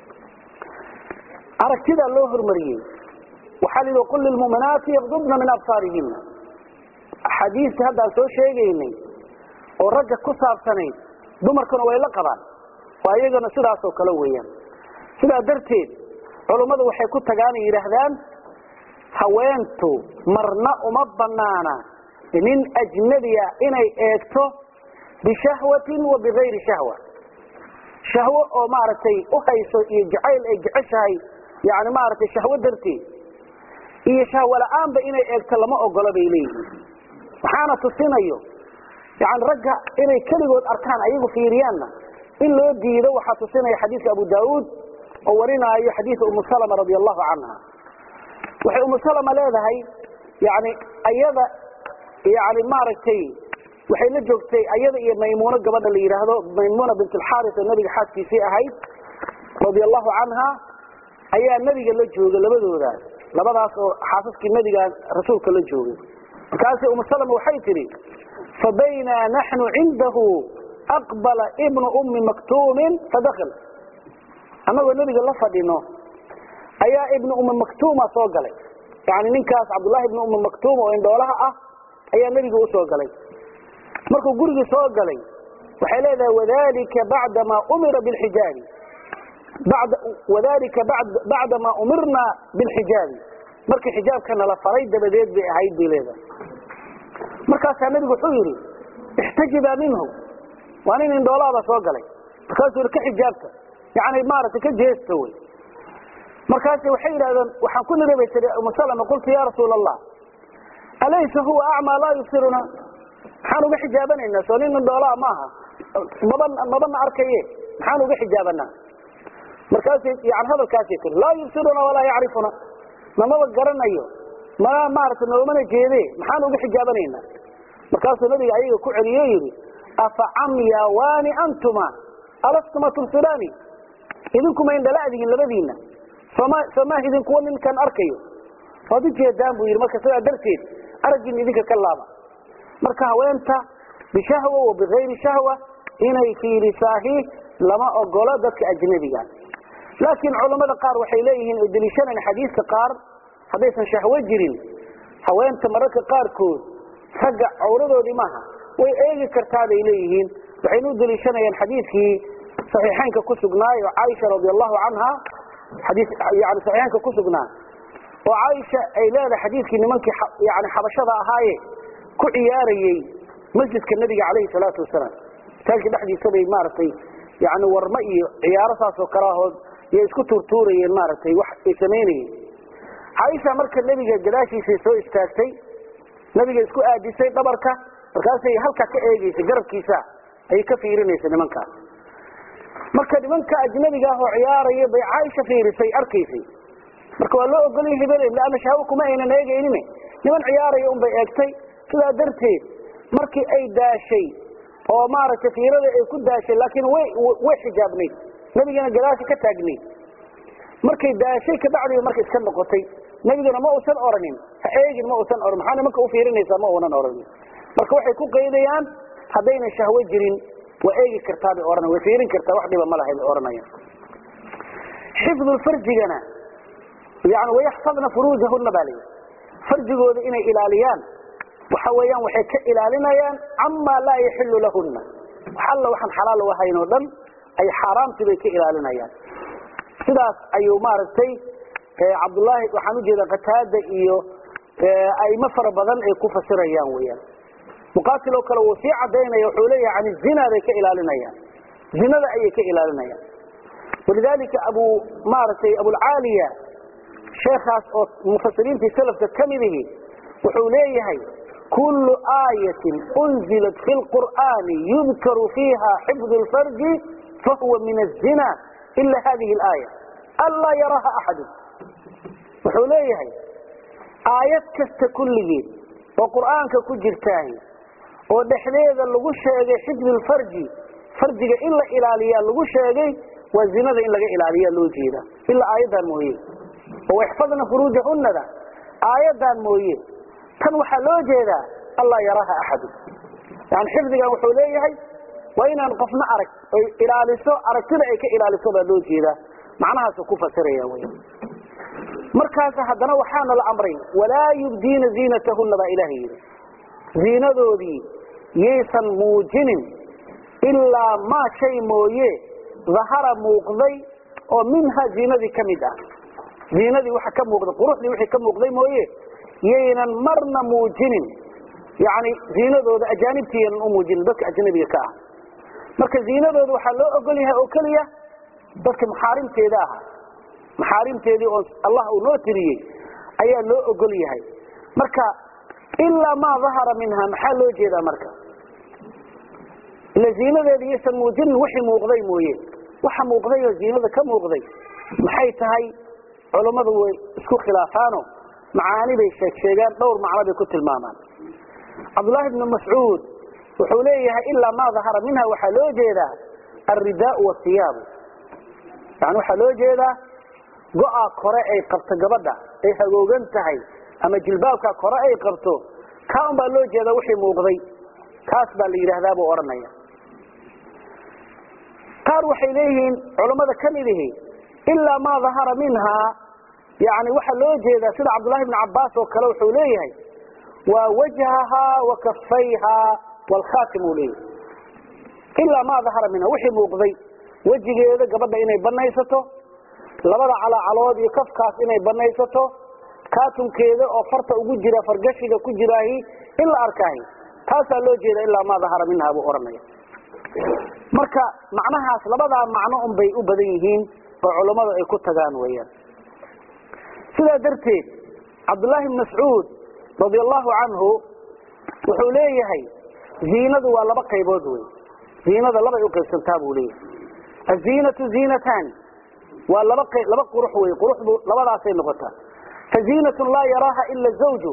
aragtidaa loo hormariyey waxaa la yidhi qul lilmu'minaati yaqdudna min absaarihina axaadiistii haddaan soo sheegaynay oo ragga ku saabsanayd dumarkuna way la qabaan waa iyagana sidaasoo kale weeyaan sidaa darteed culummadu waxay ku tagaanay yidhaahdaan haweentu marna uma banaana nin ajnabiya inay eegto bishahwatin wa bigayri shahwa shahwo oo maaragtay u hayso iyo jacayl ay jeceshahay yani maaragtay shahwo darteed iyo shahwo la-aanba inay eegto lama ogolo bay leeyihiin waxaana tusinayo yani ragga inay keligood arkaan ayagu fiiriyaanna in loo diido waxaa tusinaya xadiidka abu daauud oo warinaayo xadiida umu salama radi allahu canha waxay umu salama leedahay yani ayada yani maaragtay waxay la joogtay ayada iyo maymuuno gabadha la yidhaahdo maymuna bint alxaris oo nabiga xaaskiisii ahayd radi allahu canha ayaa nebiga la jooga labadooda labadaas oo xaasaskii nebiga rasuulka la joogay markaasi umu salama waxay tidhi fabaynaa naxnu cindahu aqbala ibnu ummi maktuumin fadakl annagoo nebiga la fadhino ayaa ibnu ummi maktuuma soo galay yani ninkaas cabdullahi ibnu ummi maktuum oo indhoolaha ah ayaa nebiga usoo galay markuu gurigii soo galay waxay leedahay wadalika bacdamaa umira bilxijaabi wadalika bacdamaa umirna bilxijaabi markii xijaabka nala faray dabadeed bay ahayd bay leedahay markaasaa nebigu wuxuu yidhi ixtajibaa minhu waa nin indhoolaaba soo galay markaasuu yidhi ka xijaabta yani maaragtay ka jeesta wey markaas waxay yidhahdeen waxaan ku niri bay tii umu salama qultu ya rasuula allah alaysa huwa acmaa laa yubsiruna maxaan uga xijaabanaynaa soo nin indhoolaa maaha maba mabana arkaye maxaan uga xijaabanaa markaas yani hadalkaasay tiri laa yubsiruna walaa yacrifuna namaba garanayo mana maarata noomana jeede maxaan uga xijaabanaynaa markaasuu nabiga ayaga ku celiyo yidhi afa camyawaani antuma alastuma tubsiraani idinkuma indhala'dihin labadiina soma soomah idinkuwa ninkan arkayo waad u jeedaan buu yidhi marka sidaa darteed araggiin idinka ka laaba marka haweenta bishahwa wa bigayri shahwa inay fiirisaahi lama ogolo dadka ajnabiga laakiin culammada qaar waxay leeyihiin oo deliishanaan xadiiska qaar haddaysan shahwo jirin haweenta mararka qaarkood ragga cawradoodii maaha way eegi kartaa bay leeyihiin waxayna u deliishanayaan xadiidkii saxiixeynka ku sugnaayo caaisha radi allahu canha xadii yani saxiixeynka ku sugnaa oo caaisha ay leedahay xadiidkii nimankii yani xabashada ahaaye ku ciyaarayey masjidka nebiga calayhi salaatu wasalaam masaajidka dhexdiisa bay maaragtay yani warma iyo ciyaaro saasoo kale ahood iyo isku tuurtuurayeen maaragtay wax ay samaynayeen caaisha marka nebiga gadaashiisay soo istaagtay nebiga isku aadisay dhabarka markaasay halkaa ka eegeysay garabkiisa ayay ka fiirinaysa nimankaas marka nimanka ajnabiga ah oo ciyaaraya bay caaisha fiirisay arkaysay marka waa loo ogolya hebel leanna shahwo kuma aynan eegaynin niman ciyaaraya unbay eegtay sidaa darteed markii ay daashay oo maaragtay fiirada ay ku daashay laakiin way way xijaabnayd nebigana gadaasha ka taagnayd markay daashay kabacdiba marka iska noqotay nebigana ma uusan oranin ha eegin ma uusan oran maxaa nimanka u fiirinaysaa ma uunan oranin marka waxay ku qaydayaan haddayna shahwo jirin waa eegi kartaa bay ohanaya way fiirin kartaa wax dhiba ma lahay bay ohanayaan xifdulfarjigana yani wayaxfadna furuujahuna baa layidhi farjigooda inay ilaaliyaan waxa weeyaan waxay ka ilaalinayaan camaa laa yaxilu lahuna wax alla waxaan xalaal u ahayn oo dhan ay xaaraamtii bay ka ilaalinayaan sidaas ayuu maaragtay cabdullaahi waxaan ujeeda qataada iyo aimo fara badan ay ku fasirayaan weyaan muqaatil oo kale wuu sii cadaynaya wuxuu leeyahay can zina bay ka ilaalinayaan zinada ayay ka ilaalinayaan walidalika abu maaragtay abulcaaliya sheekaas oo mufasiriintii salafka ka midihi wuxuu leeyahay kullu aayatin unzilat fi lqur'aani yudkaru fiiha xifdu lfarji fahuwa min azina ila hadihi alaaya anlaa yaraha axadu wuxuu leeyahay aayad kasta kulligeed oo qur'aanka ku jirtaahi oo dhexdeeda lagu sheegay xifdu lfarji farjiga in la ilaaliyaa lagu sheegay waa zinada in laga ilaaliyaa loo jeeda ilaa aayaddan mooye oo waxfadna furuujahunada aayaddan mooye tan waxaa loo jeedaa allaa yaraha axadu yani xifdigan wuxuu leeyahay waa inaan qofna arag oy ilaaliso aragtida ay ka ilaaliso baa loo jeedaa macnahaasu ku fasiraya wy markaas haddana waxaana la amray walaa yubdiina ziinatahuna baa ilaha yidhi ziinadoodii yaysan muujinin ilaa maa shay mooye dahara muuqday oo minha ziinadii ka mid ah ziinadii waxa ka muuqday quruxdii wixii ka muuqday mooye yaynan marna muujinin yani ziinadooda ajaanibtiiyanan u muujinin dadka ajnabiga ka ah marka ziinadooda waxaa loo ogol yahay oo keliya dadka maxaarimteeda aha maxaarimteedii oo allah uu noo tiriyey ayaa loo ogol yahay marka ilaa maa dahara minha maxaa loo jeedaa marka ila ziinadeeda yaysan muujinin wixii muuqday mooye waxa muuqday oo ziinada ka muuqday maxay tahay culammadu way isku khilaafaano macaani bay sheeg sheegaan dhowr macno bay ku tilmaamaan cabdullaahi ibnu mascuud wuxuu leeyahay ilaa maa dahara minha waxaa loo jeedaa alridaau wasiyaabu yani waxaa loo jeedaa go-a kore ay qabto gabadha ay hagoogan tahay ama jilbaabka kore ay qabto kaa un baa loo jeedaa wixii muuqday kaas baa la yidhaahdaa buu odhanaya qaar waxay leeyihiin culammada ka mid ihi ilaa maa dahara minha yani waxaa loo jeedaa sida cabdullahi bni cabaas oo kale wuxuu leeyahay waa wajhahaa wa kafayhaa wlkhaatim uu leeyahay ilaa maa dahara minha wixii muuqday wejigeeda gabadha inay banaysato labada calaacalood iyo kafkaas inay banaysato kaatumkeeda oo farta ugu jira fargashiga ku jiraahi in la arkaahi taasaa loo jeeda ilaa maa dahara minha buu odhanaya marka macnahaas labadaa macno un bay u badan yihiin oo culammadu ay ku tagaan weeyaan sidaa darteed cabdullaahi bn mascuud radi allahu canhu wuxuu leeyahay ziinadu waa laba qaybood wey ziinada labay u qaybsantaa buu leeyahay aziinatu ziinataani waa laba laba qurux wey quruxdu labadaasay noqotaa faziinatun laa yaraaha ila zawju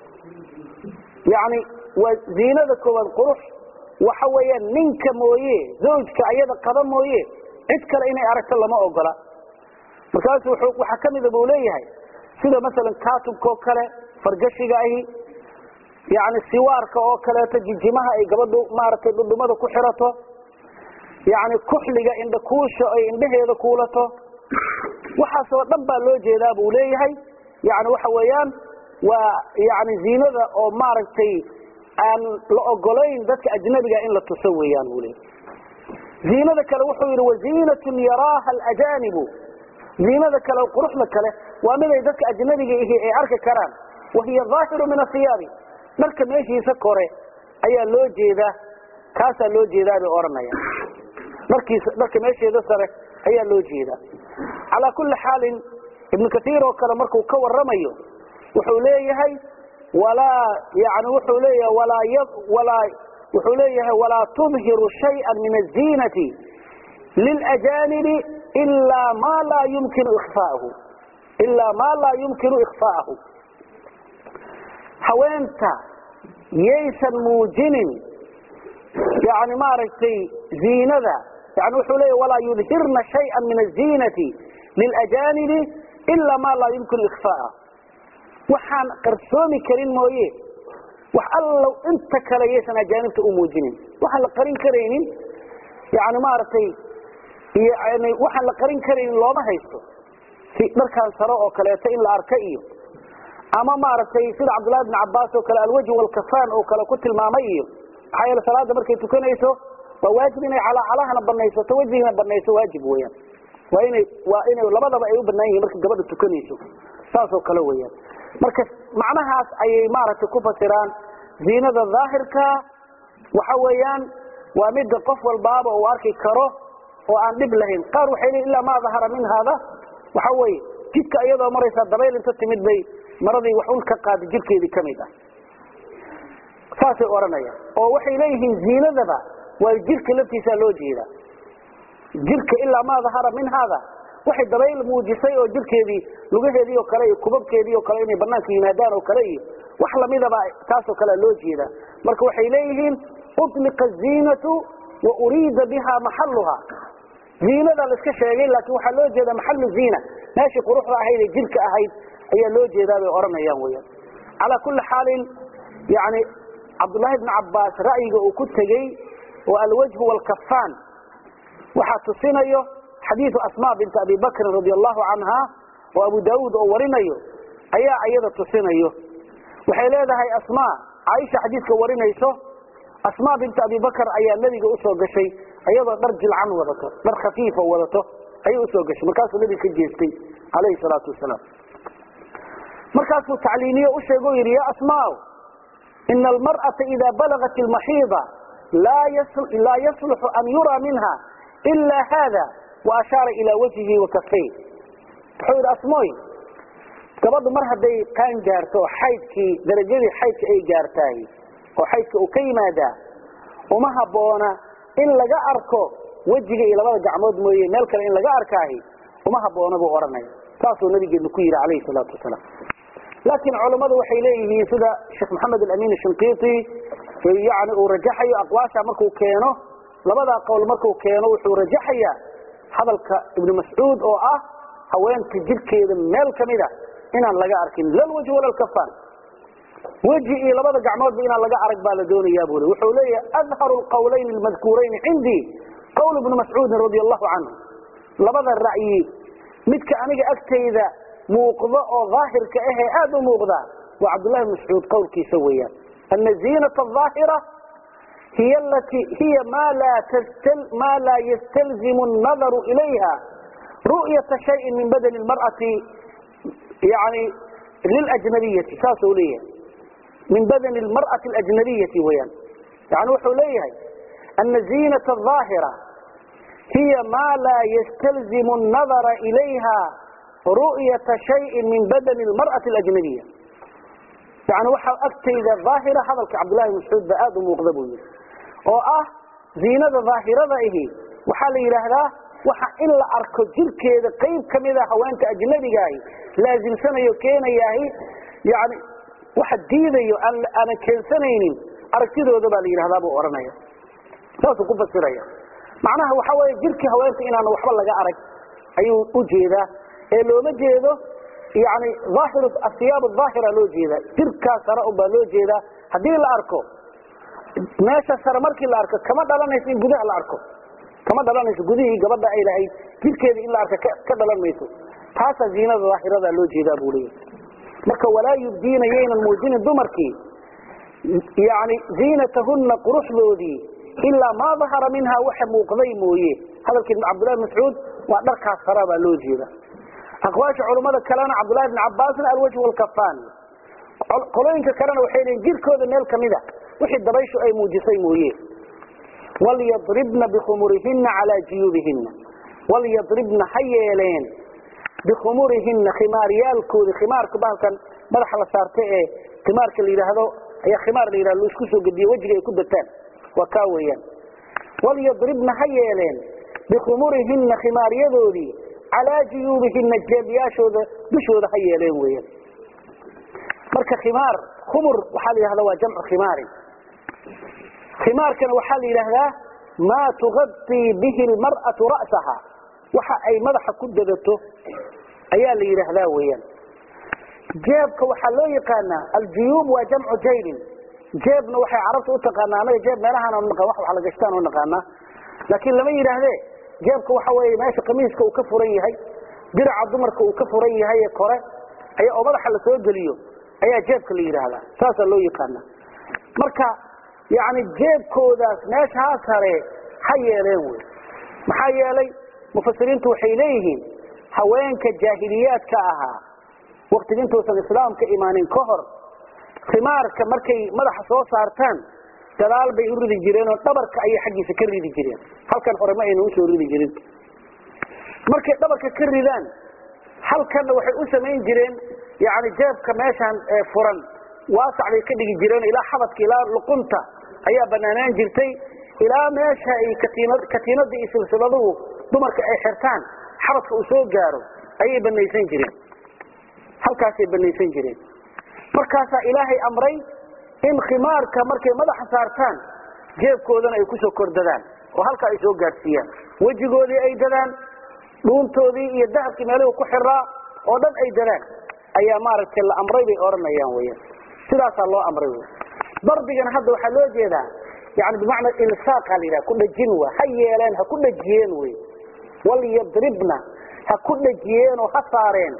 yani waa ziinada koowaad qurux waxa weeyaan ninka mooye zawjka ayada qaba mooye cid kale inay aragto lama ogola markaasu waxaa kamida buu leeyahay sida masalan kaatubkaoo kale fargashiga ahi yani siwaarka oo kaleeto jijimaha ay gabadhu maaragtay dhudhumada ku xirato yani kuxliga indha kuusha ay indhaheeda kuulato waxaasoo dhan baa loo jeedaa buu leeyahay yani waxa weeyaan waa yani ziinada oo maaragtay aan la ogolayn dadka ajnabiga in la tuso weeyaan buu leeyahay ziinada kale wuxuu yidhi waziinatun yaraaha alajaanibu ziinada kale quruxda kale waa miday dadka ajnabiga ihi ay arki karaan wahiya dhaahiru min asiyaabi dharka meeshiisa kore ayaa loo jeedaa kaasaa loo jeedaa bay odhanaya dharkiisa dharka meesheeda sare ayaa loo jeedaa calaa kulli xaalin ibnu kaiir oo kale markuu ka waramayo wuxuu leeyahay walaa yani wuxuu leeyahay walaa walaa wuxuu leeyahay walaa tudhiru shayئa min aziinati lilajaanibi ilaa ma laa yumkinu ikfaahu ilaa maa laa yumkinu ikfaahu haweenta yaysan muujinin yani maaragtay ziinada yani wuxuu leeya walaa yudhirna shaya min aziinati lilajaanibi ilaa maa laa yumkinu ikfaaa waxaan qarsoomi karin mooye wax allow inta kale yaysan ajaanibta u muujinin waxaan la qarin karaynin yani maaragtay yani waxaan la qarin karaynin looma haysto si dharkaan saro oo kaleeto in la arka iyo ama maaragtay sida cabdullahi bn cabaas oo kale alwajh walkafaan oo kale ku tilmaamay iyo maxaa yeele salaada markay tukanayso waa waajib inay calacalahana banaysato wejigana banayso waajib weyaan waa inay waa inay labadaba ay u banaan yihiin markay gabadha tukanayso saasoo kale weyaan marka macnahaas ayay maaragtay ku fasiraan ziinada daahirka waxa weeyaan waa midda qof walbaaba uu arki karo oo aan dhib lahayn qaar waxay leeyiin ilaa maa dahara min hada waxa weeye jidka iyadoo maraysaa dabayl inta timid bay maradii wax ul ka qaada jirkeedii ka mid ah saasay odhanayaan oo waxay leeyihiin ziinadaba waa jirka laftiisaa loo jeedaa jirka ilaa maa dahara min hada waxay dabayl muujisay oo jirkeedii lugaheedii oo kale iyo kubabkeedii oo kale inay banaanka yimaadaan oo kale iyo wax lamidaba taasoo kalea loo jeedaa marka waxay leeyihiin uطliqa ziinatu wa uriida biha maxaluha ziinada la iska sheegay laakiin waxaa loo jeedaa maxalu ziina meeshii quruxda ahayd ee jirka ahayd ayaa loo jeedaa bay odhanayaan weyaan calaa kulli xaalin yani cabdullaahi bni cabbaas ra'yiga uu ku tegey oo alwajhu waalkafaan waxaa tusinayo xadiidu asma binti abi bakrin radi allahu canha oo abu daauud oo warinayo ayaa iyada tusinayo waxay leedahay asma caaisha xadiidka warinayso asma binti abi bakr ayaa nebiga usoo gashay iyadoo dhar jilcan wadato dhar khafiifa wadato ayay usoo gashay markaasuu nebiga ka jeestay calayhi salaatu wasalaam markaasuu tacliimiye u sheego o yidhi ya asmaa ina almar'ata ida balagat ilmaxiida laa yasluxu an yuraa minha ila hada wa ashaara ilaa wajhihi wa kafay wuxuu yidhi asmooy gabadhu mar hadday qaan gaarto oo xaydkii darajadii xaydka ay gaartaay oo xaydka uu ka yimaadaa uma habboona in laga arko wejiga iyo labada gacmood mooye meel kale in laga arkaahi uma habboona buu odhanaya saasuu nabigeenu ku yidhi calayhi salaatu wasalaam laakiin culammadu waxay leeyihiin sida sheekh maxamed alamin shinqiiti yani uu rajaxayo aqwaasha markuu keeno labadaa qowl markuu keeno wuxuu rajaxayaa hadalka ibnu mascuud oo ah haweenta jirkeeda meel kamida inaan laga arkin lalwaj wala lkafaan weji iyo labada gacmoodba inaan laga arag baa la doonayaa buu le wuxuu leeyahay adharu lqawlayn almadkuurayn cindii qawl ibnu mascuudin radi allahu canhu labada ra'yi midka aniga agtayda muuqdo oo daahirka ahee aad u muuqda waa cabdullahi bn mascuud qowlkiisa weeyaan ana ziinata aahira hiy lati hiya ma laa ystalzimu الnadaru ilayha ru'yata shayin min badani اlmar'ati yani liljnabiyati saasuu leeyahay min badani اlmar'ati اlajnabiyati weyaan yani wuxuu leeyahay ana ziinata الظaahira hiya ma laa ystalzimu الnadara ilayha ru'yata shayin min badani اlmar'ati اlajnabiya yani waxaa agtayda daahira hadalka cabdullahi bn mascuud ba aad u muuqda buu yihi oo ah ziinada daahirada ahi waxaa la yidhaahdaa waxa in la arko jirkeeda qayb kamida haweenta ajnabigaahi laasimsanayo keenayaahi yani waxa diidayo aanan keensanaynin aragtidooda baa la yidhahdaa buu odhanaya saasuu ku fasiraya macnaha waxa weeye jirkii haweenta inaan waxba laga arag ayuu u jeedaa ee looma jeedo yani aahir asiyaab aahira loo jeeda jirkaa sare unbaa loo jeedaa haddii la arko meesha sare markii la arko kama dhalanayso in gudaha la arko kama dhalanayso gudihii gabadha ay lahayd jirkeeda in la arko ka dhalan mayso taasaa ziinada daahirada loo jeedaa buu leeyahy marka walaa yubdiina yaynan muujinin dumarkii yani ziinatahunna quruxdoodii ilaa maa dahara minha waxa muuqday mooye hadalkii cabdullahi mascuud waa dharkaas sara baa loo jeeda aqwaasha culummada kalena cabdullahi bn cabaasna alwajh walkafaan qolooyinka kalena waxay leeyiin jirkooda meel kamida wixii dabayshu ay muujisay mooye walyadribna bikhumurihina calaa juyuubihina walyadribna ha yeeleen bikhumurihina khimaaryaalkoodi khimaarka bahalkan madaxa la saarta ee khimaarka la yidhaahdo ayaa khimaar la yidhahdo isku soo gediye wejiga ay ku dataan waa kaa weeyaan walyadribna ha yeeleen bikhumurihina khimaaryadoodii calaa juyuubihina jeebyaashooda dushooda ha yeeleen weeyaan marka khimaar khumur waxaa la yidhahda waa jamcu khimaarin khimaarkana waxaa la yidhaahdaa maa tugadii bihi lmar'atu ra'saha waxa ay madaxa ku dadato ayaa la yidhaahdaa weeyaan jeebka waxaa loo yaqaanaa aljuyuub waa jamcu jaybin jeebna waxay carabta u taqaanaa anaga jeeb meelahaan naqaan wax wax la gashtaan u naqaanaa laakiin lama yidhaahdee jeebka waxa weeye meesha kamiiska uu ka furan yahay diraca dumarka uu ka furan yahay ee kore ayaa oo madaxa la soo geliyo ayaa jeebka la yidhaahdaa saasaa loo yaqaanaa marka yani jeebkoodaas meeshaa sare ha yeeleen wey maxaa yeelay mufasiriintu waxay leeyihiin haweenka jaahiliyaadka ahaa waktiga intuusan islaamka imaanin ka hor khimaarka markay madaxa soo saartaan gadaal bay u ridi jireen oo dhabarka ayay xaggiisa ka ridi jireen halkan hore ma ayna usoo ridi jirin markay dhabarka ka ridaan halkanna waxay u samayn jireen yani jeebka meeshaan furan waasac bay ka dhigi jireen ilaa xabadka ilaa luqunta ayaa banaanaan jirtay ilaa meesha ay katiinada iyo silsiladuhu dumarka ay xirtaan xabadka uu soo gaaro ayay banaysan jireen halkaasay banaysan jireen markaasaa ilaahay amray in khimaarka markay madaxa saartaan jeebkoodana ay kusoo kordadaan oo halkaa ay soo gaadhsiiyaan wejigoodii ay dadaan dhuuntoodii iyo dahabkii meelihuu ku xiraa oo dhan ay dadaan ayaa maaragtay la amray bay odhanayaan weyan sidaasaa loo amray wy darbigana hadda waxaa loo jeedaa yani bimacna ilsaaqa la yidhaha ku dhajin wa ha yeeleen ha ku dhajiyeen wey walyadribna ha ku dhajiyeen oo ha saareen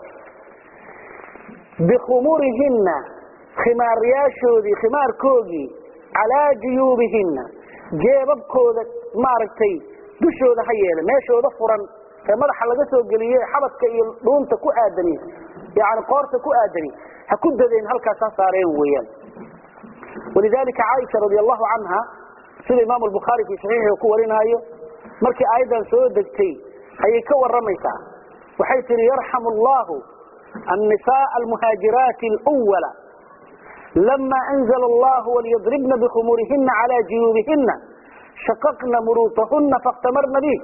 bikhumurihinna khimaaryaashoodii khimaarkoogii calaa juyuubihinna jeebabkooda maaragtay dushooda ha yeele meeshooda furan ee madaxa laga soo geliye xabadka iyo dhuunta ku aadani yani qoorta ku aadani ha ku dadeen halkaas ha saareen weeyaan walidalika caaisha radi allahu canha sida imaamu lbukhaari fii saxiixi ku warinaayo markii aayaddan soo degtay ayay ka waramaysaa waxay tihi yarxamu allahu النساء المهاجرات الأول لما أنزل الله وليضربن بخمورهن على جيوبهن شققن مروطهن فاختمرن به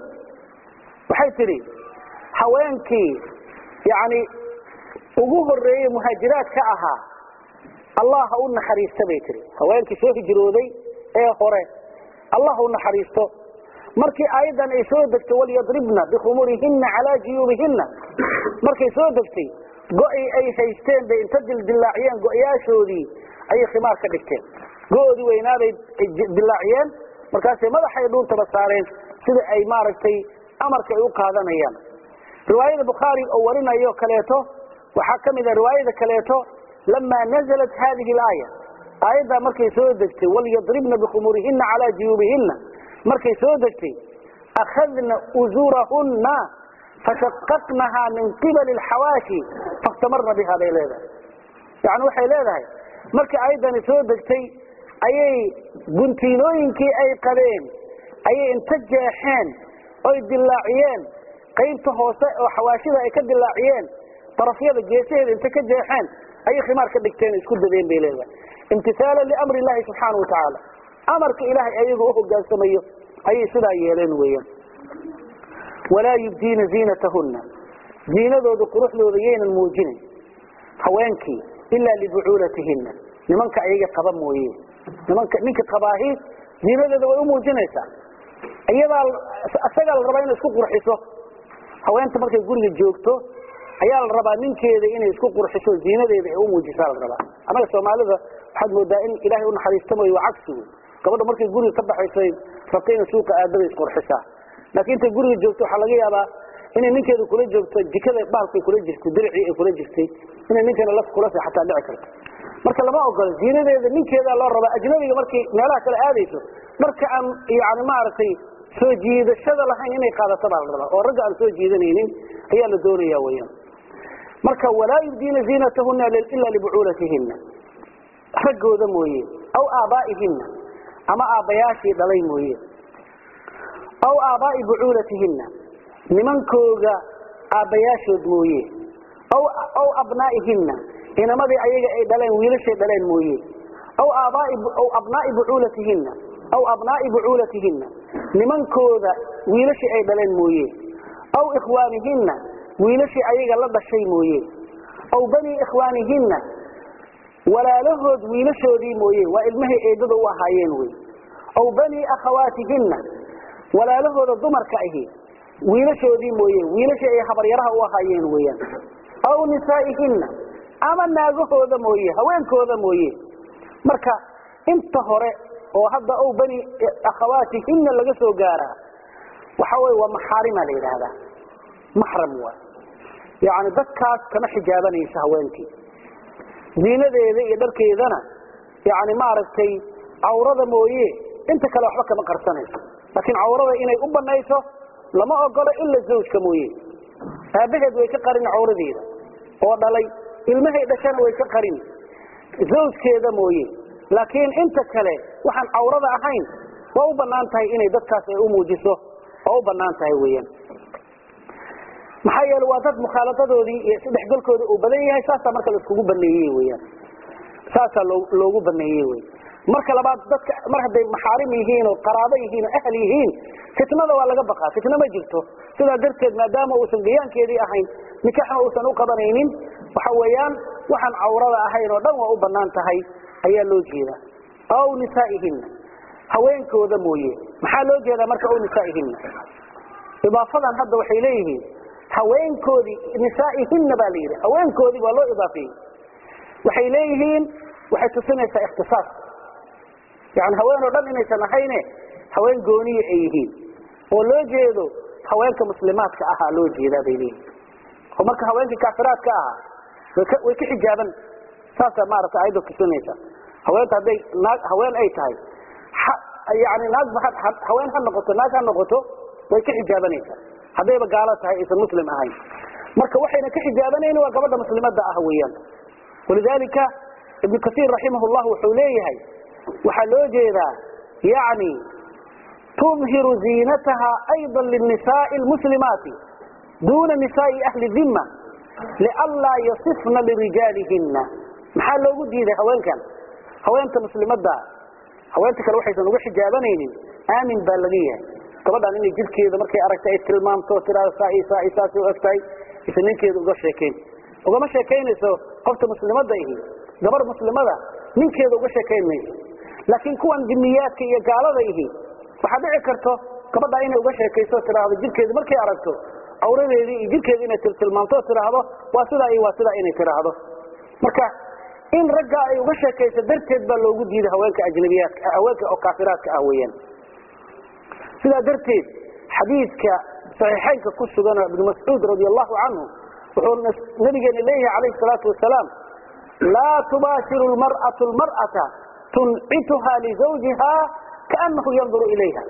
waxay tidhi haweenkii yani ugu horeeyey muhaajiraad ka ahaa allah ha u naxariista bay tihi haweenkii soo hijrooday ee hore allah ha u naxariisto markii aayaddan ay soo degtay walyadribna bikhumurihina calaa juyuubihina markay soo degtay go-i ay haysteen bay inta dildilaaciyeen go-yaashoodii ayay khimaar ka dhigteen go-oodii weynaaday dilaaciyeen markaasay madaxay dhuuntaba saareen sida ay maaragtay amarka ay u qaadanayaan riwaayada bukhaari oo warinayo kaleeto waxaa ka mid a riwaayada kaleeto lamaa nazalat hadihi alaaya aayaddaa markay soo degtay walyadribna bikhumurihina calaa juyuubihina markay soo degtay akhadna uzurahunna fashaqaqnahaa min qibali alxawaashi fakhtamarna biha bay leedahay yani waxay leedahay markii aayaddani soo degtay ayay guntiinooyinkii ay qabeen ayay inta jeexeen oy dilaaciyeen qaybta hoose oo xawaashida ay ka dilaaciyeen darafyada geesaheeda inta ka jeexeen ayay khimaar ka dhigteen isku dadeen bay leedahay imtisaalan liamri illahi subxaana wa tacaala amarka ilaahay ayaga u hogaansamayo ayay sidaa yeeleen weeyaan walaa yubdiina ziinatahunna ziinadooda quruxdooda yaynan muujinin haweenkii ilaa libucuulatihinna nimanka ayaga qaba mooye nimanka ninka qabaahi ziinadeeda way u muujinaysaa iyadaa isagaa la rabaa inay isku qurxiso haweenta markay guriga joogto ayaa la rabaa ninkeeda inay isku qurxiso ziinadeeda ay u muujisaa la rabaa annaga soomaalida waxaad moodaa in ilaahay u naxariista mooye waa cagsi wey gabadha markay guriga ka baxaysay rabta inay suuqa aadabay isqurxisaa laakiin intay guriga joogto waxaa laga yaabaa inay ninkeeda kula joogto jikada baalkay kula jirtay diricii ay kula jirtay inay ninkeena laf kula seexataa dhici karto marka lama ogolo ziinadeeda ninkeedaa loo rabaa ajnabiga markay meelaha kale aadayso marka aan yani maaragtay soo jiidashada lahayn inay qaadato baa la rabaa oo ragga aan soo jiidanaynin ayaa la doonaya weyaan marka walaa yubdiina ziinatahuna ila libucuulatihina raggooda mooye aw aabaa'ihina ama aabbayaashii dhalay mooye aw aabaa'i bucuulatihina nimankooga aabbayaashood mooye aw abnaa'ihina inamadii ayaga ay dhaleen wiilashay dhaleen mooye aw abnaa'i bucuulatihina aw abnaa'i bucuulatihina nimankooda wiilashii ay dhaleen mooye aw ikhwaanihina wiilashii ayaga la dhashay mooye aw banii ikhwaanihina walaalahood wiilashoodii mooye waa ilmahay eedada u ahaayeen wey aw banii akhawaatihinna walaalahooda dumarka ahi wiilashoodii mooye wiilashii ay habaryaraha u ahaayeen weeyaan aw nisaa'ihinna ama naagahooda mooye haweenkooda mooye marka inta hore oo hadda ow bani akhawaatihinna laga soo gaaraa waxa wey waa maxaarima la yidhaahdaa maxram waay yani dadkaas kama xijaabanaysa haweenkii ziinadeeda iyo dharkeedana yani maaragtay cawrada mooye inta kale waxba kama qarsanayso laakiin cawrada inay u banayso lama ogolo ila zawjka mooye aabaheed way ka qarin cawradeeda oo dhalay ilmahay dhashana way ka qarin zawjkeeda mooye laakiin inta kale waxaan cawrada ahayn waa u banaan tahay inay dadkaas ay u muujiso waa u banaan tahay weeyaan maxaa yeele waa dad mukhaalaadadoodii iyo isdhexgalkoodii uu badan yahay saasaa marka laiskugu baneeyey weyaan saasaa loo loogu baneeyey wey marka labaad dadka mar hadday maxaarim yihiin oo qaraabo yihiin oo ahl yihiin fitnada waa laga baqaa fitna ma jirto sidaa darteed maadaama uusan gayaankeedii ahayn nikaxna uusan u qabanaynin waxa weeyaan waxaan cawrada ahayn oo dhan waa u banaan tahay ayaa loo jeedaa aw nisaa'ihinna haweenkooda mooye maxaa loo jeedaa marka aw nisaa'ihinna idaafadan hadda waxay leeyihiin haweenkoodii nisaa'ihinna baa la yidhi haweenkoodii waa loo idaafeeyey waxay leeyihiin waxay tusinaysaa ikhtisaas yani haween oo dhan inaysan ahayne haween gooniya ay yihiin oo loo jeedo haweenka muslimaadka ahaa loo jeedaa bay leeyihiin oo marka haweenkii kaafiraadka ahaa way ka xijaaban saasaa maarata ayadda tusinaysa haweenta hadday naag haween ay tahay yani naag haween ha noqoto naag ha noqoto way ka xijaabanaysaa haddayba gaalo tahay aysan muslim ahayn marka waxayna ka xijaabanayni waa gabadha muslimada ah weeyaan walidalika ibnu kasiir raximah llah wuxuu leeyahay waxaa loo jeedaa yani tudhiru ziinataha ayضa linisaai lmuslimaati duna nisaai ahli dhima lianlaa yasifna lirijaalihina maxaa loogu diiday haweenkan haweenta muslimada haweenta kale waxaysan uga xijaabanaynin aamin baa laga yahay gabadhan inay jirkeeda markay aragtay ay tilmaamto tiaado saas u egtahay isa ninkeeda uga sheekayn ugama sheekaynayso qofta muslimada ihi gabar muslimada ninkeeda uga sheekayn mayso laakiin kuwan dimiyaadka iyo gaalada ihi waxaa dhici karto gabadha inay uga sheekayso tiaahdo jirkeeda markay aragto awradeedii iyo jirkeeda inay tilmaamto tiaahdo waa sidaa iyo waa sidaa inay tiaahdo marka in ragga ay uga sheekayso darteed baa loogu diiday haweenka ajnabiyaadka haweenka oo kaafiraadka ah weeyaan sidaa darteed xadiidka saxiixaynka ku sugan oo ibnu mascuud radi allahu canhu wuxuu nabigeena leeyahay calayhi salaatu wasalaam laa tubaashiru lmar'atu lmar'ata tuncituha lizawjiha kaanahu yanduru ilayha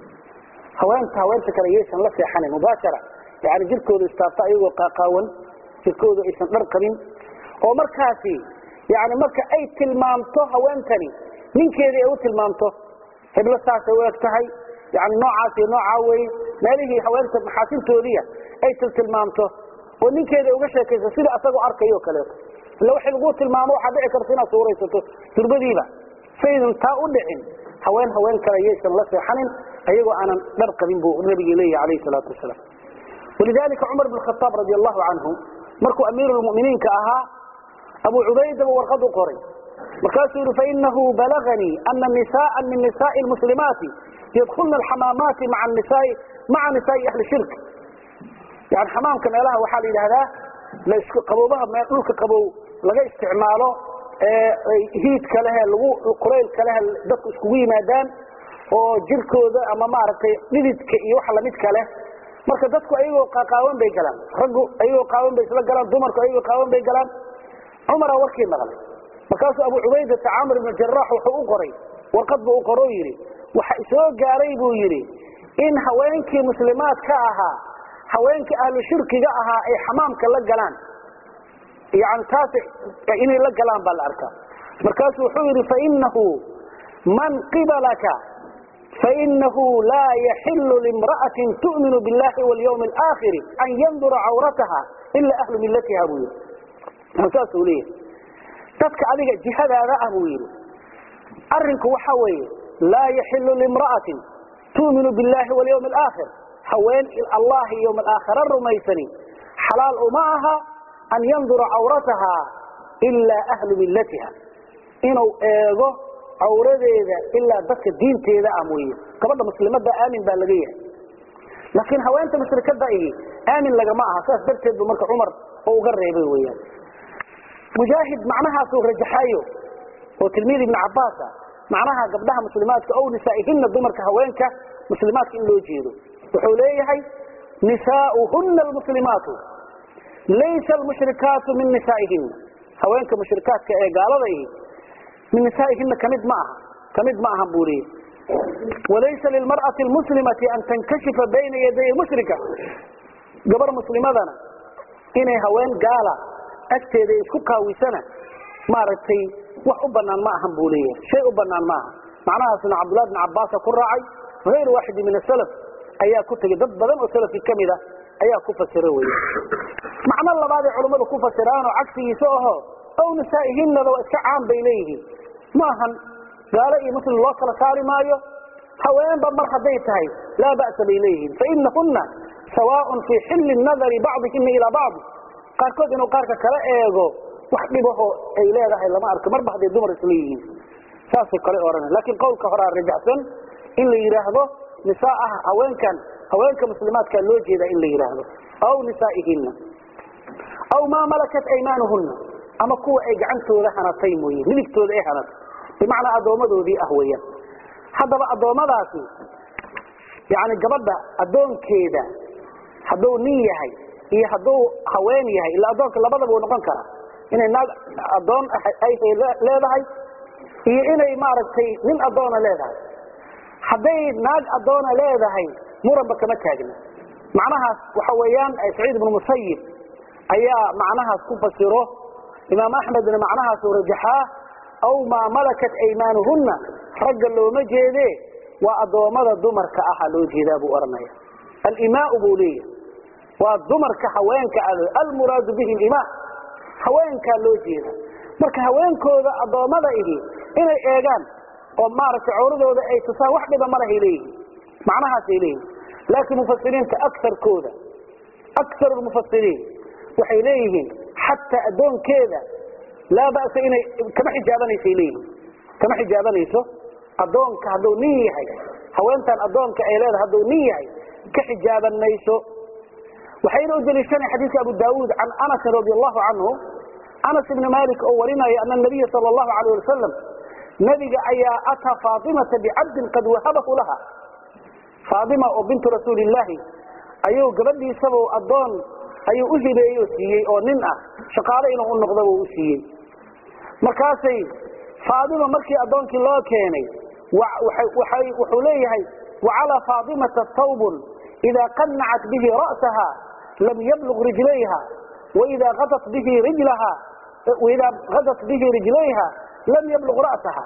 haweenta haweenta kale yaysan la seexanin mubaashara yani jirkooda istaabta ayagoo qaaqaawan jirkooda aysan dhar qabin oo markaasi yani marka ay tilmaamto haweentani ninkeedii ay u tilmaamto heblo saasay u eg tahay yani noocaas iyo noocaa weye meelihii haweenta maxaasintoodiia ay tiltilmaamto oo ninkeeda uga sheekayso sida asagoo arkayo kaleeto illa waxay lagu tilmaamo waxaa dhici karta inaad suuraysato durbadiiba saydan taa u dhicin haween haween kale yaysan la seexanin ayagoo aanan dhar qabin buu nabigi leeyahy alayhi salaatu wasalaam walidalika cumar bn khataab radi allahu canhu markuu amiirulmuminiinka ahaa abu cubaydaba warqad u qoray markaasuu yihi fainahu balaganii ana nisaءa min nisaءi lmuslimaati yadkulna alxamaamaati maa nisaai maca nisaai ahli shirk yani xamaamka meelaha waxaa la yidhahdaa laisku qaboobaha dhulka qabow laga isticmaalo hiidka lehe lagu kulaylka lehe dadku iskugu yimaadaan oo jirkooda ama maaragtay dhididka iyo waxa lamidka leh marka dadku ayagoo qaqaawan bay galaan raggu ayagoo qaawan bay isla galaan dumarku ayagoo qaawan bay galaan cumaraa warkii maqlay markaasuu abu cubaydata camr ibnu jaraax wuxuu u qoray warqad buu u qoro yidhi waxa isoo gaaray buu yidhi in haweenkii muslimaad ka ahaa haweenkii ahlu shirkiga ahaa ay xamaamka la galaan yani taas inay la galaan baa la arkaa markaasuu wuxuu yidhi fainahu man qibalaka fainahu laa yaxilu limra'atin tu'minu biاllahi walyawmi alaakhiri an yandura cawrataha ila ahlu millatiha buu yidhi saasuu leeyahay dadka adiga jihadaada ah buu yidhi arinku waxa weeye laa yaxilu limra'atin tu'minu biاllahi walyawmi alaakhir haween allah iyo yowm alaakhira rumaysani xalaal uma aha an yandura cawrataha ilaa ahlu millatiha inuu eego cawradeeda ilaa dadka diinteeda ah mooye gabadha muslimada aamin baa laga yahay laakiin haweenta mushrikada ihi aamin lagama aha saas darteed bu marka cumar oo uga reebay weyaan mujaahid macnahaasuu rajaxayo oo tilmiid ibn cabaasa macnaha gabdhaha muslimaadka ow nisaa'ihina dumarka haweenka muslimaadka in loo jeedo wuxuu leeyahay nisaauhuna almuslimaatu laysa almushrikaatu min nisaa'ihina haweenka mushrikaadka ee gaalada ihi min nisaa'ihina kamid ma aha kamid ma ahan buu leeyahay walaysa lilmar'ati almuslimati an tankashifa bayna yaday mushrika gabar muslimadana inay haween gaala agteeda isku kaawisana maaragtay wax u banaan ma ahan buu leeyahay shay u banaan ma aha macnahaasna cabdullahi bn cabbaasa ku raacay hayr waaxidi min asalaf ayaa ku tegey dad badan oo salafki ka mid a ayaa ku fasira wey macno labaaday culummadu ku fasiraanoo cagsigiisa aho ow nisaa'ihinnaba waa iska caan bay leeyihiin ma ahan gaalo iyo muslim loo kala saari maayo haweenba mar hadday tahay laa ba'sa bay leeyihiin fainahunna sawaaءun fii xilli nadari bacdihina ilaa bacdi qaarkood inuu qaarka kala eego wax dhibaho ay leedahay lama arko marba hadday dumar isla yihiin saasay kale odhana laakiin qowlka horaa rajaxsan in la yidhaahdo nisaaha haweenkan haweenka muslimaadkaa loo jeedaa in la yidhaahdo aw nisaa'ihina aw maa malakat aymaanuhunna ama kuwa ay gacantooda hanatay mooye midigtooda ay hanatay bimacnaa addoommadoodii ah weeyaan haddaba addoommadaasi yani gabadha addoonkeeda hadduu nin yahay iyo hadduu haween yahay ila addoonka labadaba uu noqon karaa inay naag addoon ay leedahay iyo inay maaragtay nin addoona leedahay hadday naag addoona leedahay muranba kama taagna macnahaas waxa weeyaan saciid ibnu musayib ayaa macnahaas ku fasiro imaam axmedna macnahaasuu rajaxaa aw maa malakat aymaanuhunna ragga looma jeede waa addoommada dumarka aha loo jeedaa buu odhanaya alimaau buu leeyahay waa dumarka haweenka a almuraadu bihi limaa haweenkaa loo jeeda marka haweenkooda addoommada ihi inay eegaan oo maaragtay cawradooda ay tusaan wax dhiba malahay leeyihiin macnahaasay leeyihin laakiin mufasiriinta akarkooda akar mufasiriin waxay leeyihiin xataa addoonkeeda laa ba'sa inay kama xijaabanaysa leeyihiin kama xijaabanayso addoonka hadduu nin yahay haweentan addoonka ay leedahay hadduu nin yahay ka xijaaban mayso waxayna u deliishanay xadiidka abu daawuud can anasin radi allahu canhu anas ibni malik oo warinaya ana nabiya sala allahu alayh wasalam nabiga ayaa ataa faatimata bicabdin qad wahabahu laha faatima oo bintu rasuuli illaahi ayuu gabadhiisaba addoon ayuu u hibeeyey oo siiyey oo nin ah shaqaale inuu u noqdaba u siiyey markaasay faatima markii addoonkii loo keenay wuxuu leeyahay wacalaa faatimata tawbun idaa qanacat bihi ra'saha lam yablug rijlayha waidaa adat bihi rijlaha waidaa hadat bihi rijlayha lam yablug ra'saha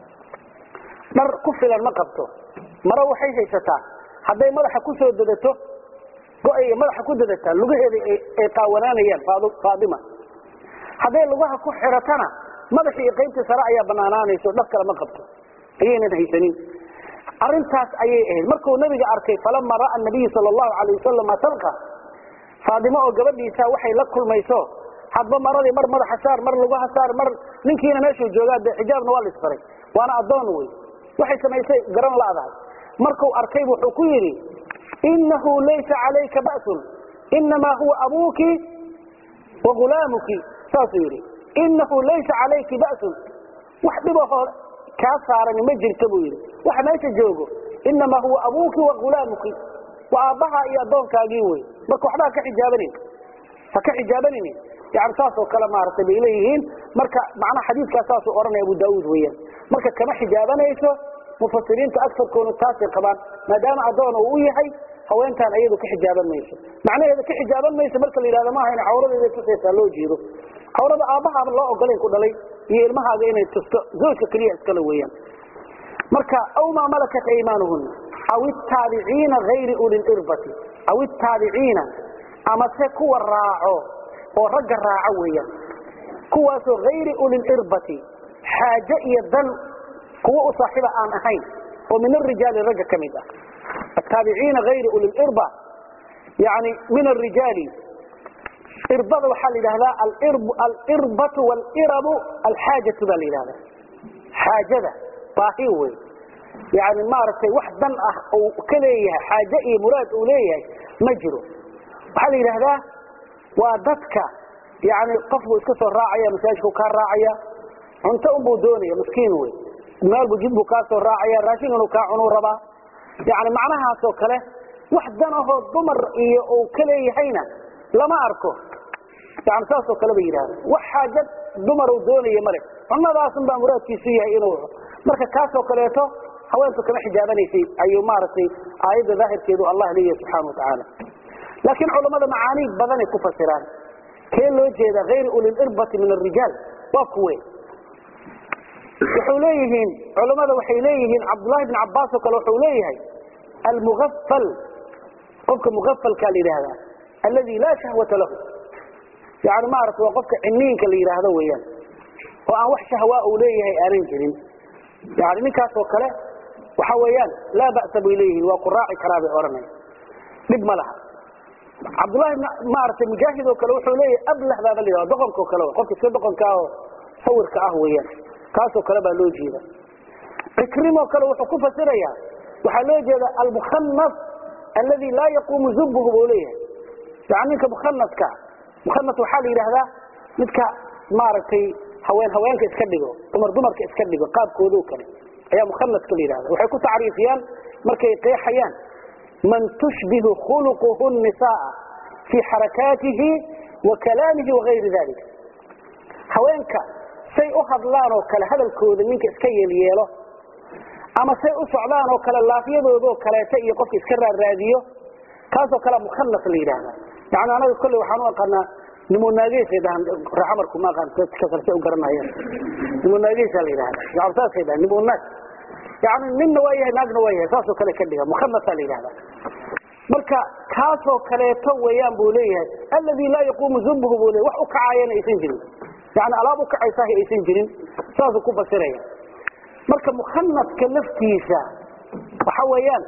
dhar ku filan ma qabto maro waxay haysataa hadday madaxa ku soo dadato go-ay madaxa ku dadataa lugaheeda ay qaawanaanayaan faatima hadday lugaha ku xiratana madaxii iyo qaybtii sare ayaa banaanaanayso dhar kale ma qabto ayaynan haysanin arintaas ayay ahayd markuu nabiga arkay falama ra'a nabiyu sal allahu alayh wasalam talqa faadimo oo gabadhiisa waxay la kulmayso hadba maradii mar madaxa saar mar lugaha saar mar ninkiina meeshuu joogaa de xijaabna waa laisfaray waana addoon wey waxay samaysay garan la'dahay markuu arkay wuxuu ku yidhi inahu laysa calayka ba'sun inamaa huwa abuuki wa hulaamuki saasuu yidhi inahu laysa calayki ba'sun wax dhibahoo kaa saarani ma jirto buu yidhi waxa meesha joogo inamaa huwa abuuki wa hulaamuki waa aabbaha iyo addoonkaagii wey marka waxba haka xijaabanin ha ka xijaabanini yani saas oo kale maaragtay bay leeyihiin marka macnaha xadiidkaas saasuu odhanaya abu daauud weeyaan marka kama xijaabanayso mufasiriinta agarkoodu taasay qabaan maadaama addoon uu u yahay haweentaan ayadu ka xijaaban mayso macnaheeda ka xijaaban mayso marka la yidhahdo maaha ina cawradeeda tusaysaa loo jeedo cawrada aabbahaaba loo ogolayn ku dhalay iyo ilmahaaga inay tusto zawjka keliya iskale weeyaan marka aw maa malakat aymaanuhuna aw itaabiciina hayri uliirbati aw itaabiciina amase kuwa raaco oo ragga raaco weeyaan kuwaasoo hayri ulilirbati xaaje iyo dan kuwa u saaxiiba aan ahayn oo min arijaali ragga ka mid ah ataabiciina hayri ulilirba yani min arijaali irbada waxaa la yidhahdaa alirbatu walirabu alxaajatu baa la yidhahdaa xaajada baahi wey yani maaragtay wax dan ah uu ka leeyahay xaaje iyo muraad uu leeyahay ma jiro waxaa la yidhaahdaa waa dadka yani qof buu iska soo raacaya masaajidku kaa raacaya cunto unbuu doonaya miskiin wey maalbu jid buu kaa soo raacaya raashin inuu kaa cunuu rabaa yani macnahaasoo kale wax dan ahoo dumar iyo uu ka leeyahayna lama arko yani saasoo kale ba yidhahda wax xaajad dumar uu doonaya male cunadaasun baa muraadkiisu yahay inuu marka kaasoo kaleeto haweentu kama xijaabanaysay ayuu maaragtay aayadda daahirkeedu allah leeyahay subxana watacaala laakiin culammada macaani badanay ku fasiraan kee loo jeeda hayr uliirbati min arijaal waa kuwe wuxuu leeyihiin culammada waxay leeyihiin cabdullahi bn cabaas oo kale wuxuu leeyahay almuafal qofka muafalkaa la yidhaahdaa aladi laa shahwata lahu yani maarata waa qofka ciniinka la yidhaahdo weeyaan oo aan wax shahwaa uu leeyahay aanan jirin yani ninkaasoo kale waxa weeyaan laa ba'sa bay leeyihiin waa ku raaci karaa bay odhanaya dhib ma laha cabdullahi maaragtay mujaahid oo kale wuxuu leeyahay ablah baaba la yidhahda doqonka oo kale qofka iska doqonka oo sawirka ah weeyaan kaasoo kale baa loo jeeda cikrimoo kale wuxuu ku fasirayaa waxaa loo jeeda almukhanas aladi laa yaquumu zubuhu buu leeyahay yani ninka mukhanaska mukhanas waxaa la yidhaahdaa midka maaragtay haween haweenka iska dhigo dumar dumarka iska dhigo qaabkoodo kale ayaa mukhanaska la yidhahda waxay ku tacriifiyaan markay qeexayaan man tushbihu khuluquhu nisaa fii xarakaatihi wa kalaamihi wagayri dalik haweenka say u hadlaan oo kale hadalkooda ninka iska yeelyeelo ama say u socdaan oo kale laafyadoodoo kaleeta iyo qofka iska raaraadiyo kaasoo kale mukhanas la yidhaahda yani anaga kolley waxaan u aqaanaa nimonaageysay dhahan raxamarku ma aqaan dadka kale say u garanayaan nimonaageysaa la yidhahda yani saasay dhahan nimonaag yani ninna waa yahay naagna waa yahay saasoo kale ka dhiga mukhanasaa la yidhahda marka kaasoo kaleeto weeyaan buu leeyahay aladi laa yaquumu zubuhu buu leeyahy wax u kacaayana aysan jirin yani alaab u kacaysaah aysan jirin saasuu ku fasiraya marka mukhanaska laftiisa waxa weeyaan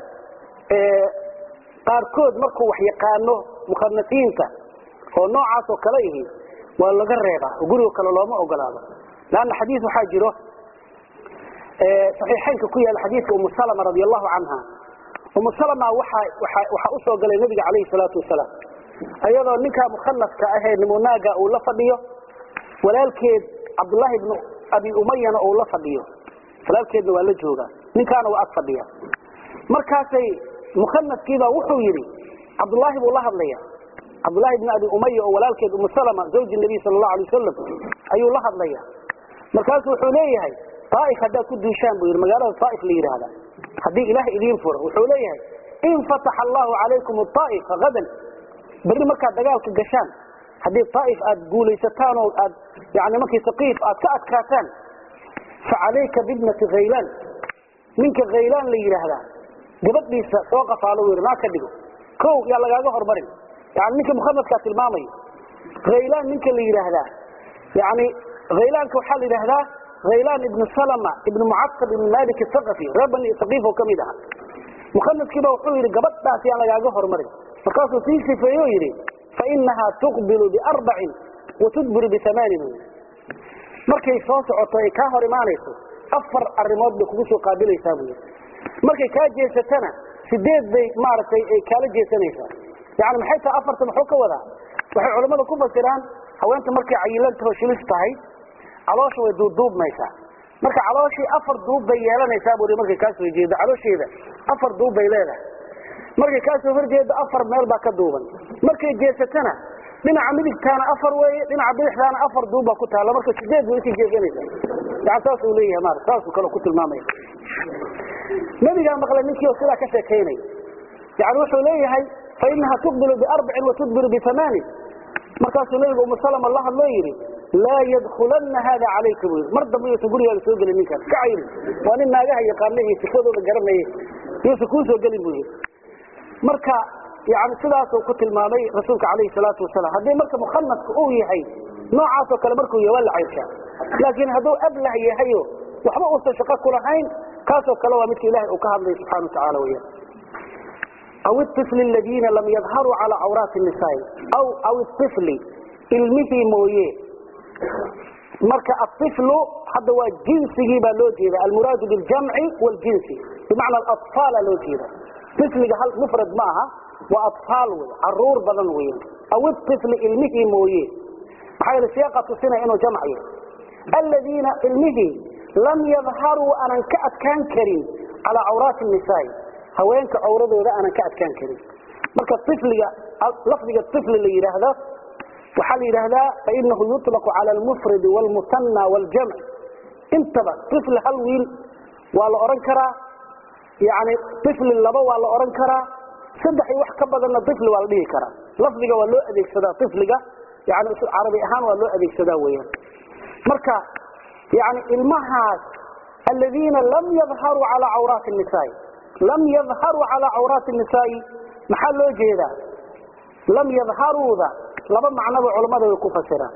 qaarkood markuu wax yaqaano mukhanasiinta oo noocaas oo kale ihi waa laga reebaa oo gurigo kale looma ogolaado lanna xadiis waxaa jiro saxiixaynka ku yaala xadiidka umu salama radi allahu canha umu salama waxa waxaa usoo galay nabiga calayhi salaatu wasalaam iyadoo ninkaa mukhanaska ahee nimunaaga uu la fadhiyo walaalkeed cabdullaahi ibnu abi umayana uu la fadhiyo walaalkeedna waa la joogaa ninkaana waa ag fadhiya markaasay mukhanaskiibaa wuxuu yidhi cabdullaahi buu la hadlaya cabdullahi ibn abi umaya oo walaalkeed umu salama zawji nabiy sala allahu alay wasalam ayuu la hadlaya markaasu wuxuu leeyahay aaif haddaad ku duushaan buu yidhi magaalada aaif la yidhaahda haddii ilaah idiin furo wuxuu leeyahay in fataxa allahu calaykum aa'ifa hadan berri markaad dagaalka gashaan haddii aaif aad guulaysataan oo aad yani markii saqiif aad ka adkaataan fa calayka bibnati khaylaan ninka khaylaan la yidhaahdaa gabadhiisa soo qafaalo wy naa ka dhigo o yaa lagaaga hormarin yani ninka mukhanaskaa tilmaamaya khaylaan ninka la yidhaahdaa yani khaylaanka waxaa la yidhaahdaa khaylaan ibnu salama ibnu mucasab ibnu malik thaqafi reer bani saqiif oo kamid aha mukhanaskiiba wuxuu yidhi gabadhaas yaan lagaaga hormarin markaasuu sii sifeeye o yidhi fainahaa tuqbilu biarbacin watudbiru biamaanin markay soo socoto ay kaa hor imaanayso afar arimood bay kugu soo qaabilaysaa buu yidhi markay kaa jeesatana sideed bay maaragtay ay kaala jeesanaysaa yani maxay tahay afarta muxuu ka wadaa waxay culammada ku fasiraan haweenta markay cayilantaho shilis tahay caloosha way duubduubmaysaa marka calooshii afar duub bay yeelanaysaa buu markay kaa soo jeedo caloosheeda afar duub bay leedahay markay kaa soo horjeedo afar meel baa ka duuban markay jeesatana dhinaca midigtaana afar weeye dhinaca bidixdaana afar duub baa ku taalla marka sideed bay usii jeesanaysaa yani saasuu leeyahay maarata saasuu kale ku tilmaamaya nabigaa maqlay ninkii oo sidaa ka sheekaynaya yani wuxuu leeyahay fainaha tuqbilu biarbacin watudbiru biamaanin markaasuu nabiga umu salama la hadloo yidhi laa yadkulana hada calayka buu yidhi mar dambe yuusan gurigaaga soo gelin ninkaas ka cayri waa nin naagaha yaqaana iyo sifadooda garanaya yuusan kuu soo gelin buu yidhi marka yani sidaasuu ku tilmaamay rasuulka calayhi salaatu wasalaam haddii marka mukhanaska uu yahay noocaasoo kale markuu yahay waa la cayrshaa laakiin hadduu ablah yahayo waxba uusan shaqo kulahayn kaasoo kale waa midka ilahay uu ka hadlay subxana wa tacala weyaan aw iطifli aladiina lam yadharuu cala cawraati nisaai aw aw iطifli ilmihii mooye marka aiflu hadda waa jinsigii baa loo jeeda almuraadu biljamci waljinsi bimacna aطfaala loo jeeda ifliga hal mufrad ma aha waa aطfaal wey caruur badan wey aw ifli ilmihii mooye maxaa yeele siyaaqa tusinaya inuu jamc yahay aladiina ilmihii lam yadharuu aanan ka adkaan karin calaa cawraati nisaai haweenka cawradooda aanan ka adkaan karin marka ifliga lafdiga ifli la yidhaahdo waxaa la yidhaahdaa fainahu yuطlaqu cala almufradi wاlmusanى wاljamc intaba ifli hal wiil waa la odhan karaa yani ifli laba waa la odhan karaa saddex iyo wax ka badanna ifli waa la dhihi karaa lafdiga waa loo adeegsadaa ifliga yani carabi ahaan waa loo adeegsadaa weyaan marka yani ilmahaas aladiina lam yadharuu calaa cawraati nisaai lam yadharuu calaa cawraati nisaai maxaa loo jeedaa lam yadharuuda laba macnoba culammada way ku fasiraan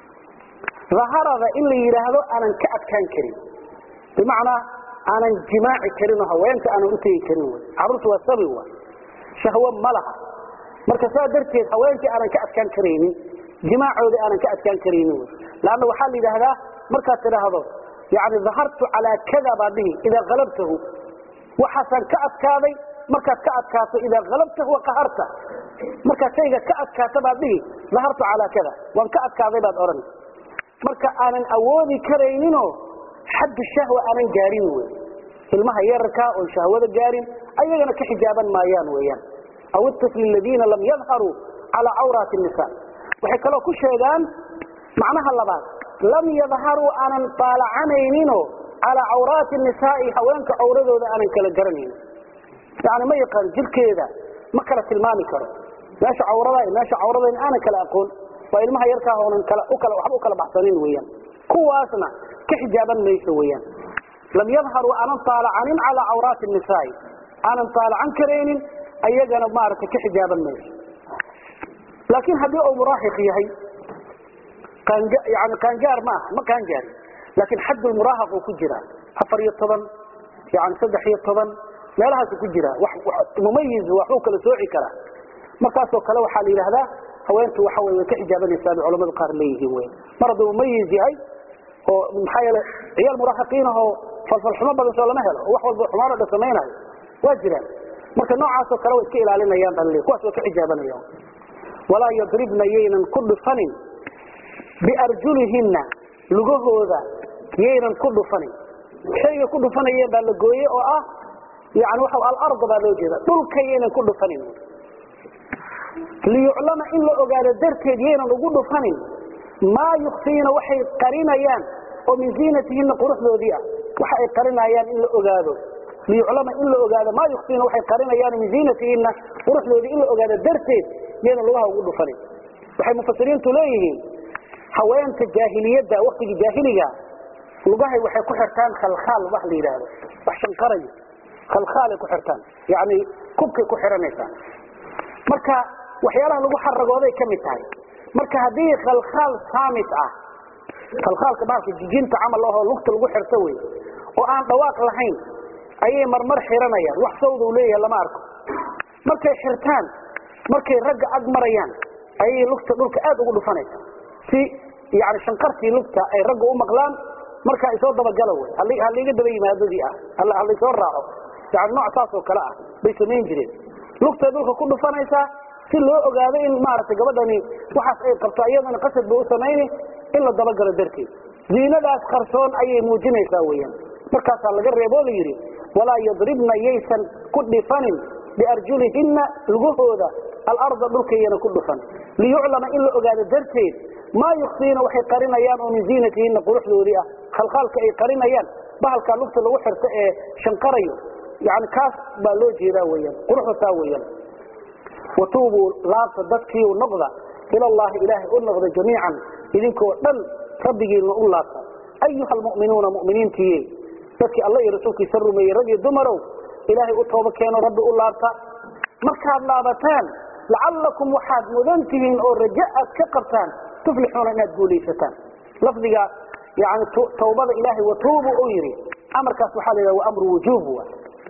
daharada in la yidhaahdo aanan ka adkaan karin bimacnaa aanan jimaaci karinoo haweenka aanan u tegi karin wy carruurta waa sabi wa shahwo ma laha marka saa darteed haweenkii aanan ka adkaan karaynin jimaacoodii aanan ka adkaan karaynin wy lanna waxaa la yidhaahdaa markaad tidhaahdo yani dahartu calaa kada baad dhihi idaa kalabtahu waxaasaan ka adkaaday markaad ka adkaato idaa kalabtahu waqaharta markaad shayga ka adkaata baad dhihi dahartu calaa kada waan ka adkaaday baad odhan marka aanan awoodi karayninoo xaddu shahwa aanan gaarin wey ilmaha yararkaa oon shahwada gaarin ayagana ka xijaaban maayaan weyaan aw itifli aladiina lam yadharuu calaa cawraati nisa waxay kaloo ku sheegaan macnaha labaad lam yadharuu aanan baalacanayninoo calaa cawraati nisaai haweenka cawradooda aanan kala garanaynin yani ma yaqaan jirkeeda ma kala tilmaami karo meesha cawrada meesha cawrada aanan kala aqoon waa ilmaha yarkaa oonan waxba u kala baxsanin weyaan kuwaasna ka xijaaban mayso weyaan lam yadharuu aanan taalacanin calaa cawraati nisaai aanan taalacan karaynin ayagana maaragtay ka xijaaban mayso laakiin haddii uu muraahiq yahay yani qaangaar ma aha ma qaangaari laakiin xaddulmuraahaq uu ku jiraa afar iyo toban yani saddex iyo toban meelahaasu ku jiraa mumayiz waxbuu kala sooci karaa markaasoo kale waxaa la yidhaahdaa haweentu waxa wey way ka xijaabanaysaa bay culamada qaar leeyihiin wy mar hadduu mumayiz yahay oo maxaa yeele ciyaal muraahiqiinahoo falfalxumo badan soo lama helo oo wax walba xumaanoo dhan samaynayo waa jiraan marka noocaasoo kale way iska ilaalinayaan baa laleey kuwaas way ka xijaabanayaan walaa yadribna yaynan ku dhufanin biarjulihinna lugahooda yaynan ku dhufanin shayga ku dhufanayeen baa la gooye oo ah yani waxa alarda baa loo jeeda dhulka yaynan ku dhufanin liyuclama in la ogaado darteed yaynan ugu dhufanin maa yukfiina waxay qarinayaan oo min ziinatihinna quruxdoodii ah waxa ay qarinayaan in la ogaado liyuclama in la ogaado maa yukfiina waxay qarinayaan min ziinatihinna quruxdoodii in la ogaado darteed yaynan lugaha ugu dhufanin waxay mufasiriintu leeyihiin haweenta jaahiliyadda waktigii jaahiliga lugahay waxay ku xirtaan khalkhaal wax la yidhaahdo wax shanqarayo khalkhaalay ku xirtaan yani kubkay ku xiranaysaa marka waxyaalaha lagu xaragooday ka mid tahay marka haddii khalkhaal saamit ah khalkhaalka baalka jijinta camal ahoo lugta lagu xirto wey oo aan dhawaaq lahayn ayay marmar xiranayaan wax sawduu leeyahay lama arko markay xirtaan markay ragga ag marayaan ayay lugta dhulka aad ugu dhufanaysa si yani shanqartii lugta ay ragga u maqlaan markaa isoo dabagala wey haliga daba yimaadadii ah halaysoo raaco yani nooc saas oo kale ah bay samayn jireen lugtay dhulka ku dhufanaysaa si loo ogaado in maaragtay gabadhani waxaas ay qabto iyadana qasad ba u samayni in la dabagalo darteed ziinadaas qarsoon ayay muujinaysaa weyaan markaasaa laga reeboo la yidhi walaa yadribna yaysan ku dhifanin biarjulihinna lugahooda alarda dhulkayana ku dhufan liyuclama in la ogaado darteed maa yukfiina waxay qarinayaan oo min ziinatihinna quruxdoodii ah khalkhaalka ay qarinayaan bahalkaa lugta lagu xirto ee shanqarayo yani kaas baa loo jeedaa weyaan quruxda taa weyaan watuubuu laabta dadkiiu noqda ilallahi ilaahay u noqda jamiican idinkoo dhan rabbigiina u laabta ayuha almu'minuuna mu'miniintiiye dadkii alla iyo rasuulkiisa rumeeyey rag iyo dumarow ilaahay u tooba keeno rabbi u laabta markaad laabataan lacallakum waxaad mudan tihiin oo raja aad ka qabtaan tuflixuuna inaad guulaysataan lafdiga yani tawbada ilaahay watuubu u yidhi amarkaas waxaa la yidhaha waa amru wujuub wa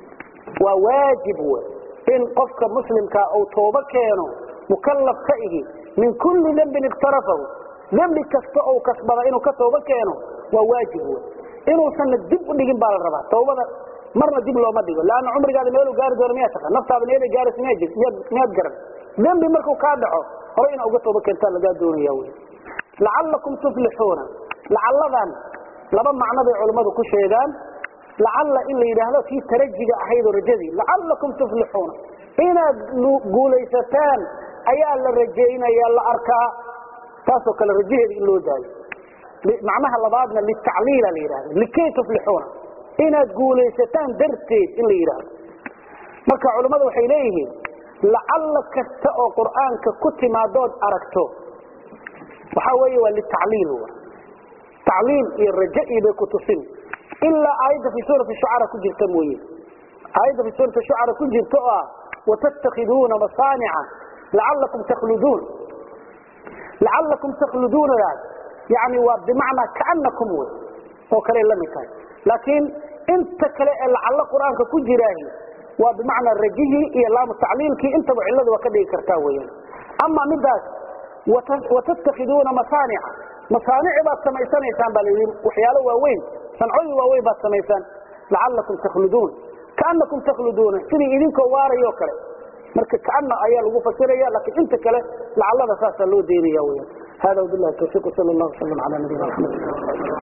waa waajib w in qofka muslimkaa uu toobo keeno mukallaf ka ihi min kulli dembin iktarafahu dembi kasta ou kasbada inuu ka tooba keeno waa waajib wey inuusanna dib u dhigin baa la rabaa tawbada marna dib looma dhigo leanna cumrigaada meeluu gaari doono miyaa taqaan naftaada meelay gaaraysa miyaad miyaad garan dembi markuu kaa dhaco hore inaa uga tooba keentaa lagaa doonaya wey lacallakum tuflixuuna lacalladan laba macno bay culimmadu ku sheegaan lacalla in la yidhaahdo kii tarajiga ahayd oo rajadii lacallakum tuflixuuna inaad guulaysataan ayaa la rajaynaya la arkaa taasoo kale rajaheeda in loo daayo macnaha labaadna litacliila la yidhahdo likay tuflixuuna inaad guulaysataan darteed in la yidhaahdo marka culimmadu waxay leeyihiin lacalla kasta oo qur'aanka ku timaadood aragto waxaa weeye waa litacliil tacliil iyo raja iyo bay ku tusin ilaa aayadda fi suurati shucara ku jirta mooye aayadda fi suurati shucara ku jirta oo ah watattakhiduuna masaanica lacalakum takhluduun lacalakum takhluduunadaas yani waa bimacnaa kaanakum wey oo kale la mid tahay laakiin inta kale ee lacallo qur-aanka ku jiraahi waa bimacnaa rajihii iyo laamu tacliilkii intaba cillada waa ka dhigi kartaa weyaan ama midaas watattakhiduuna masaanica masaanici baad samaysanaysaan baa layidhi waxyaalo waaweyn sancooyin waaweyn baad samaysaan lacalakum takhluduun kaanakum takhluduuna sidii idinkoo waarayo kale marka kaana ayaa lagu fasiraya laakiin inta kale lacallada saasaa loo deynaya weyaan hada wabillahi tawfiiq sal allahu wasalam ala nabiyina maxamed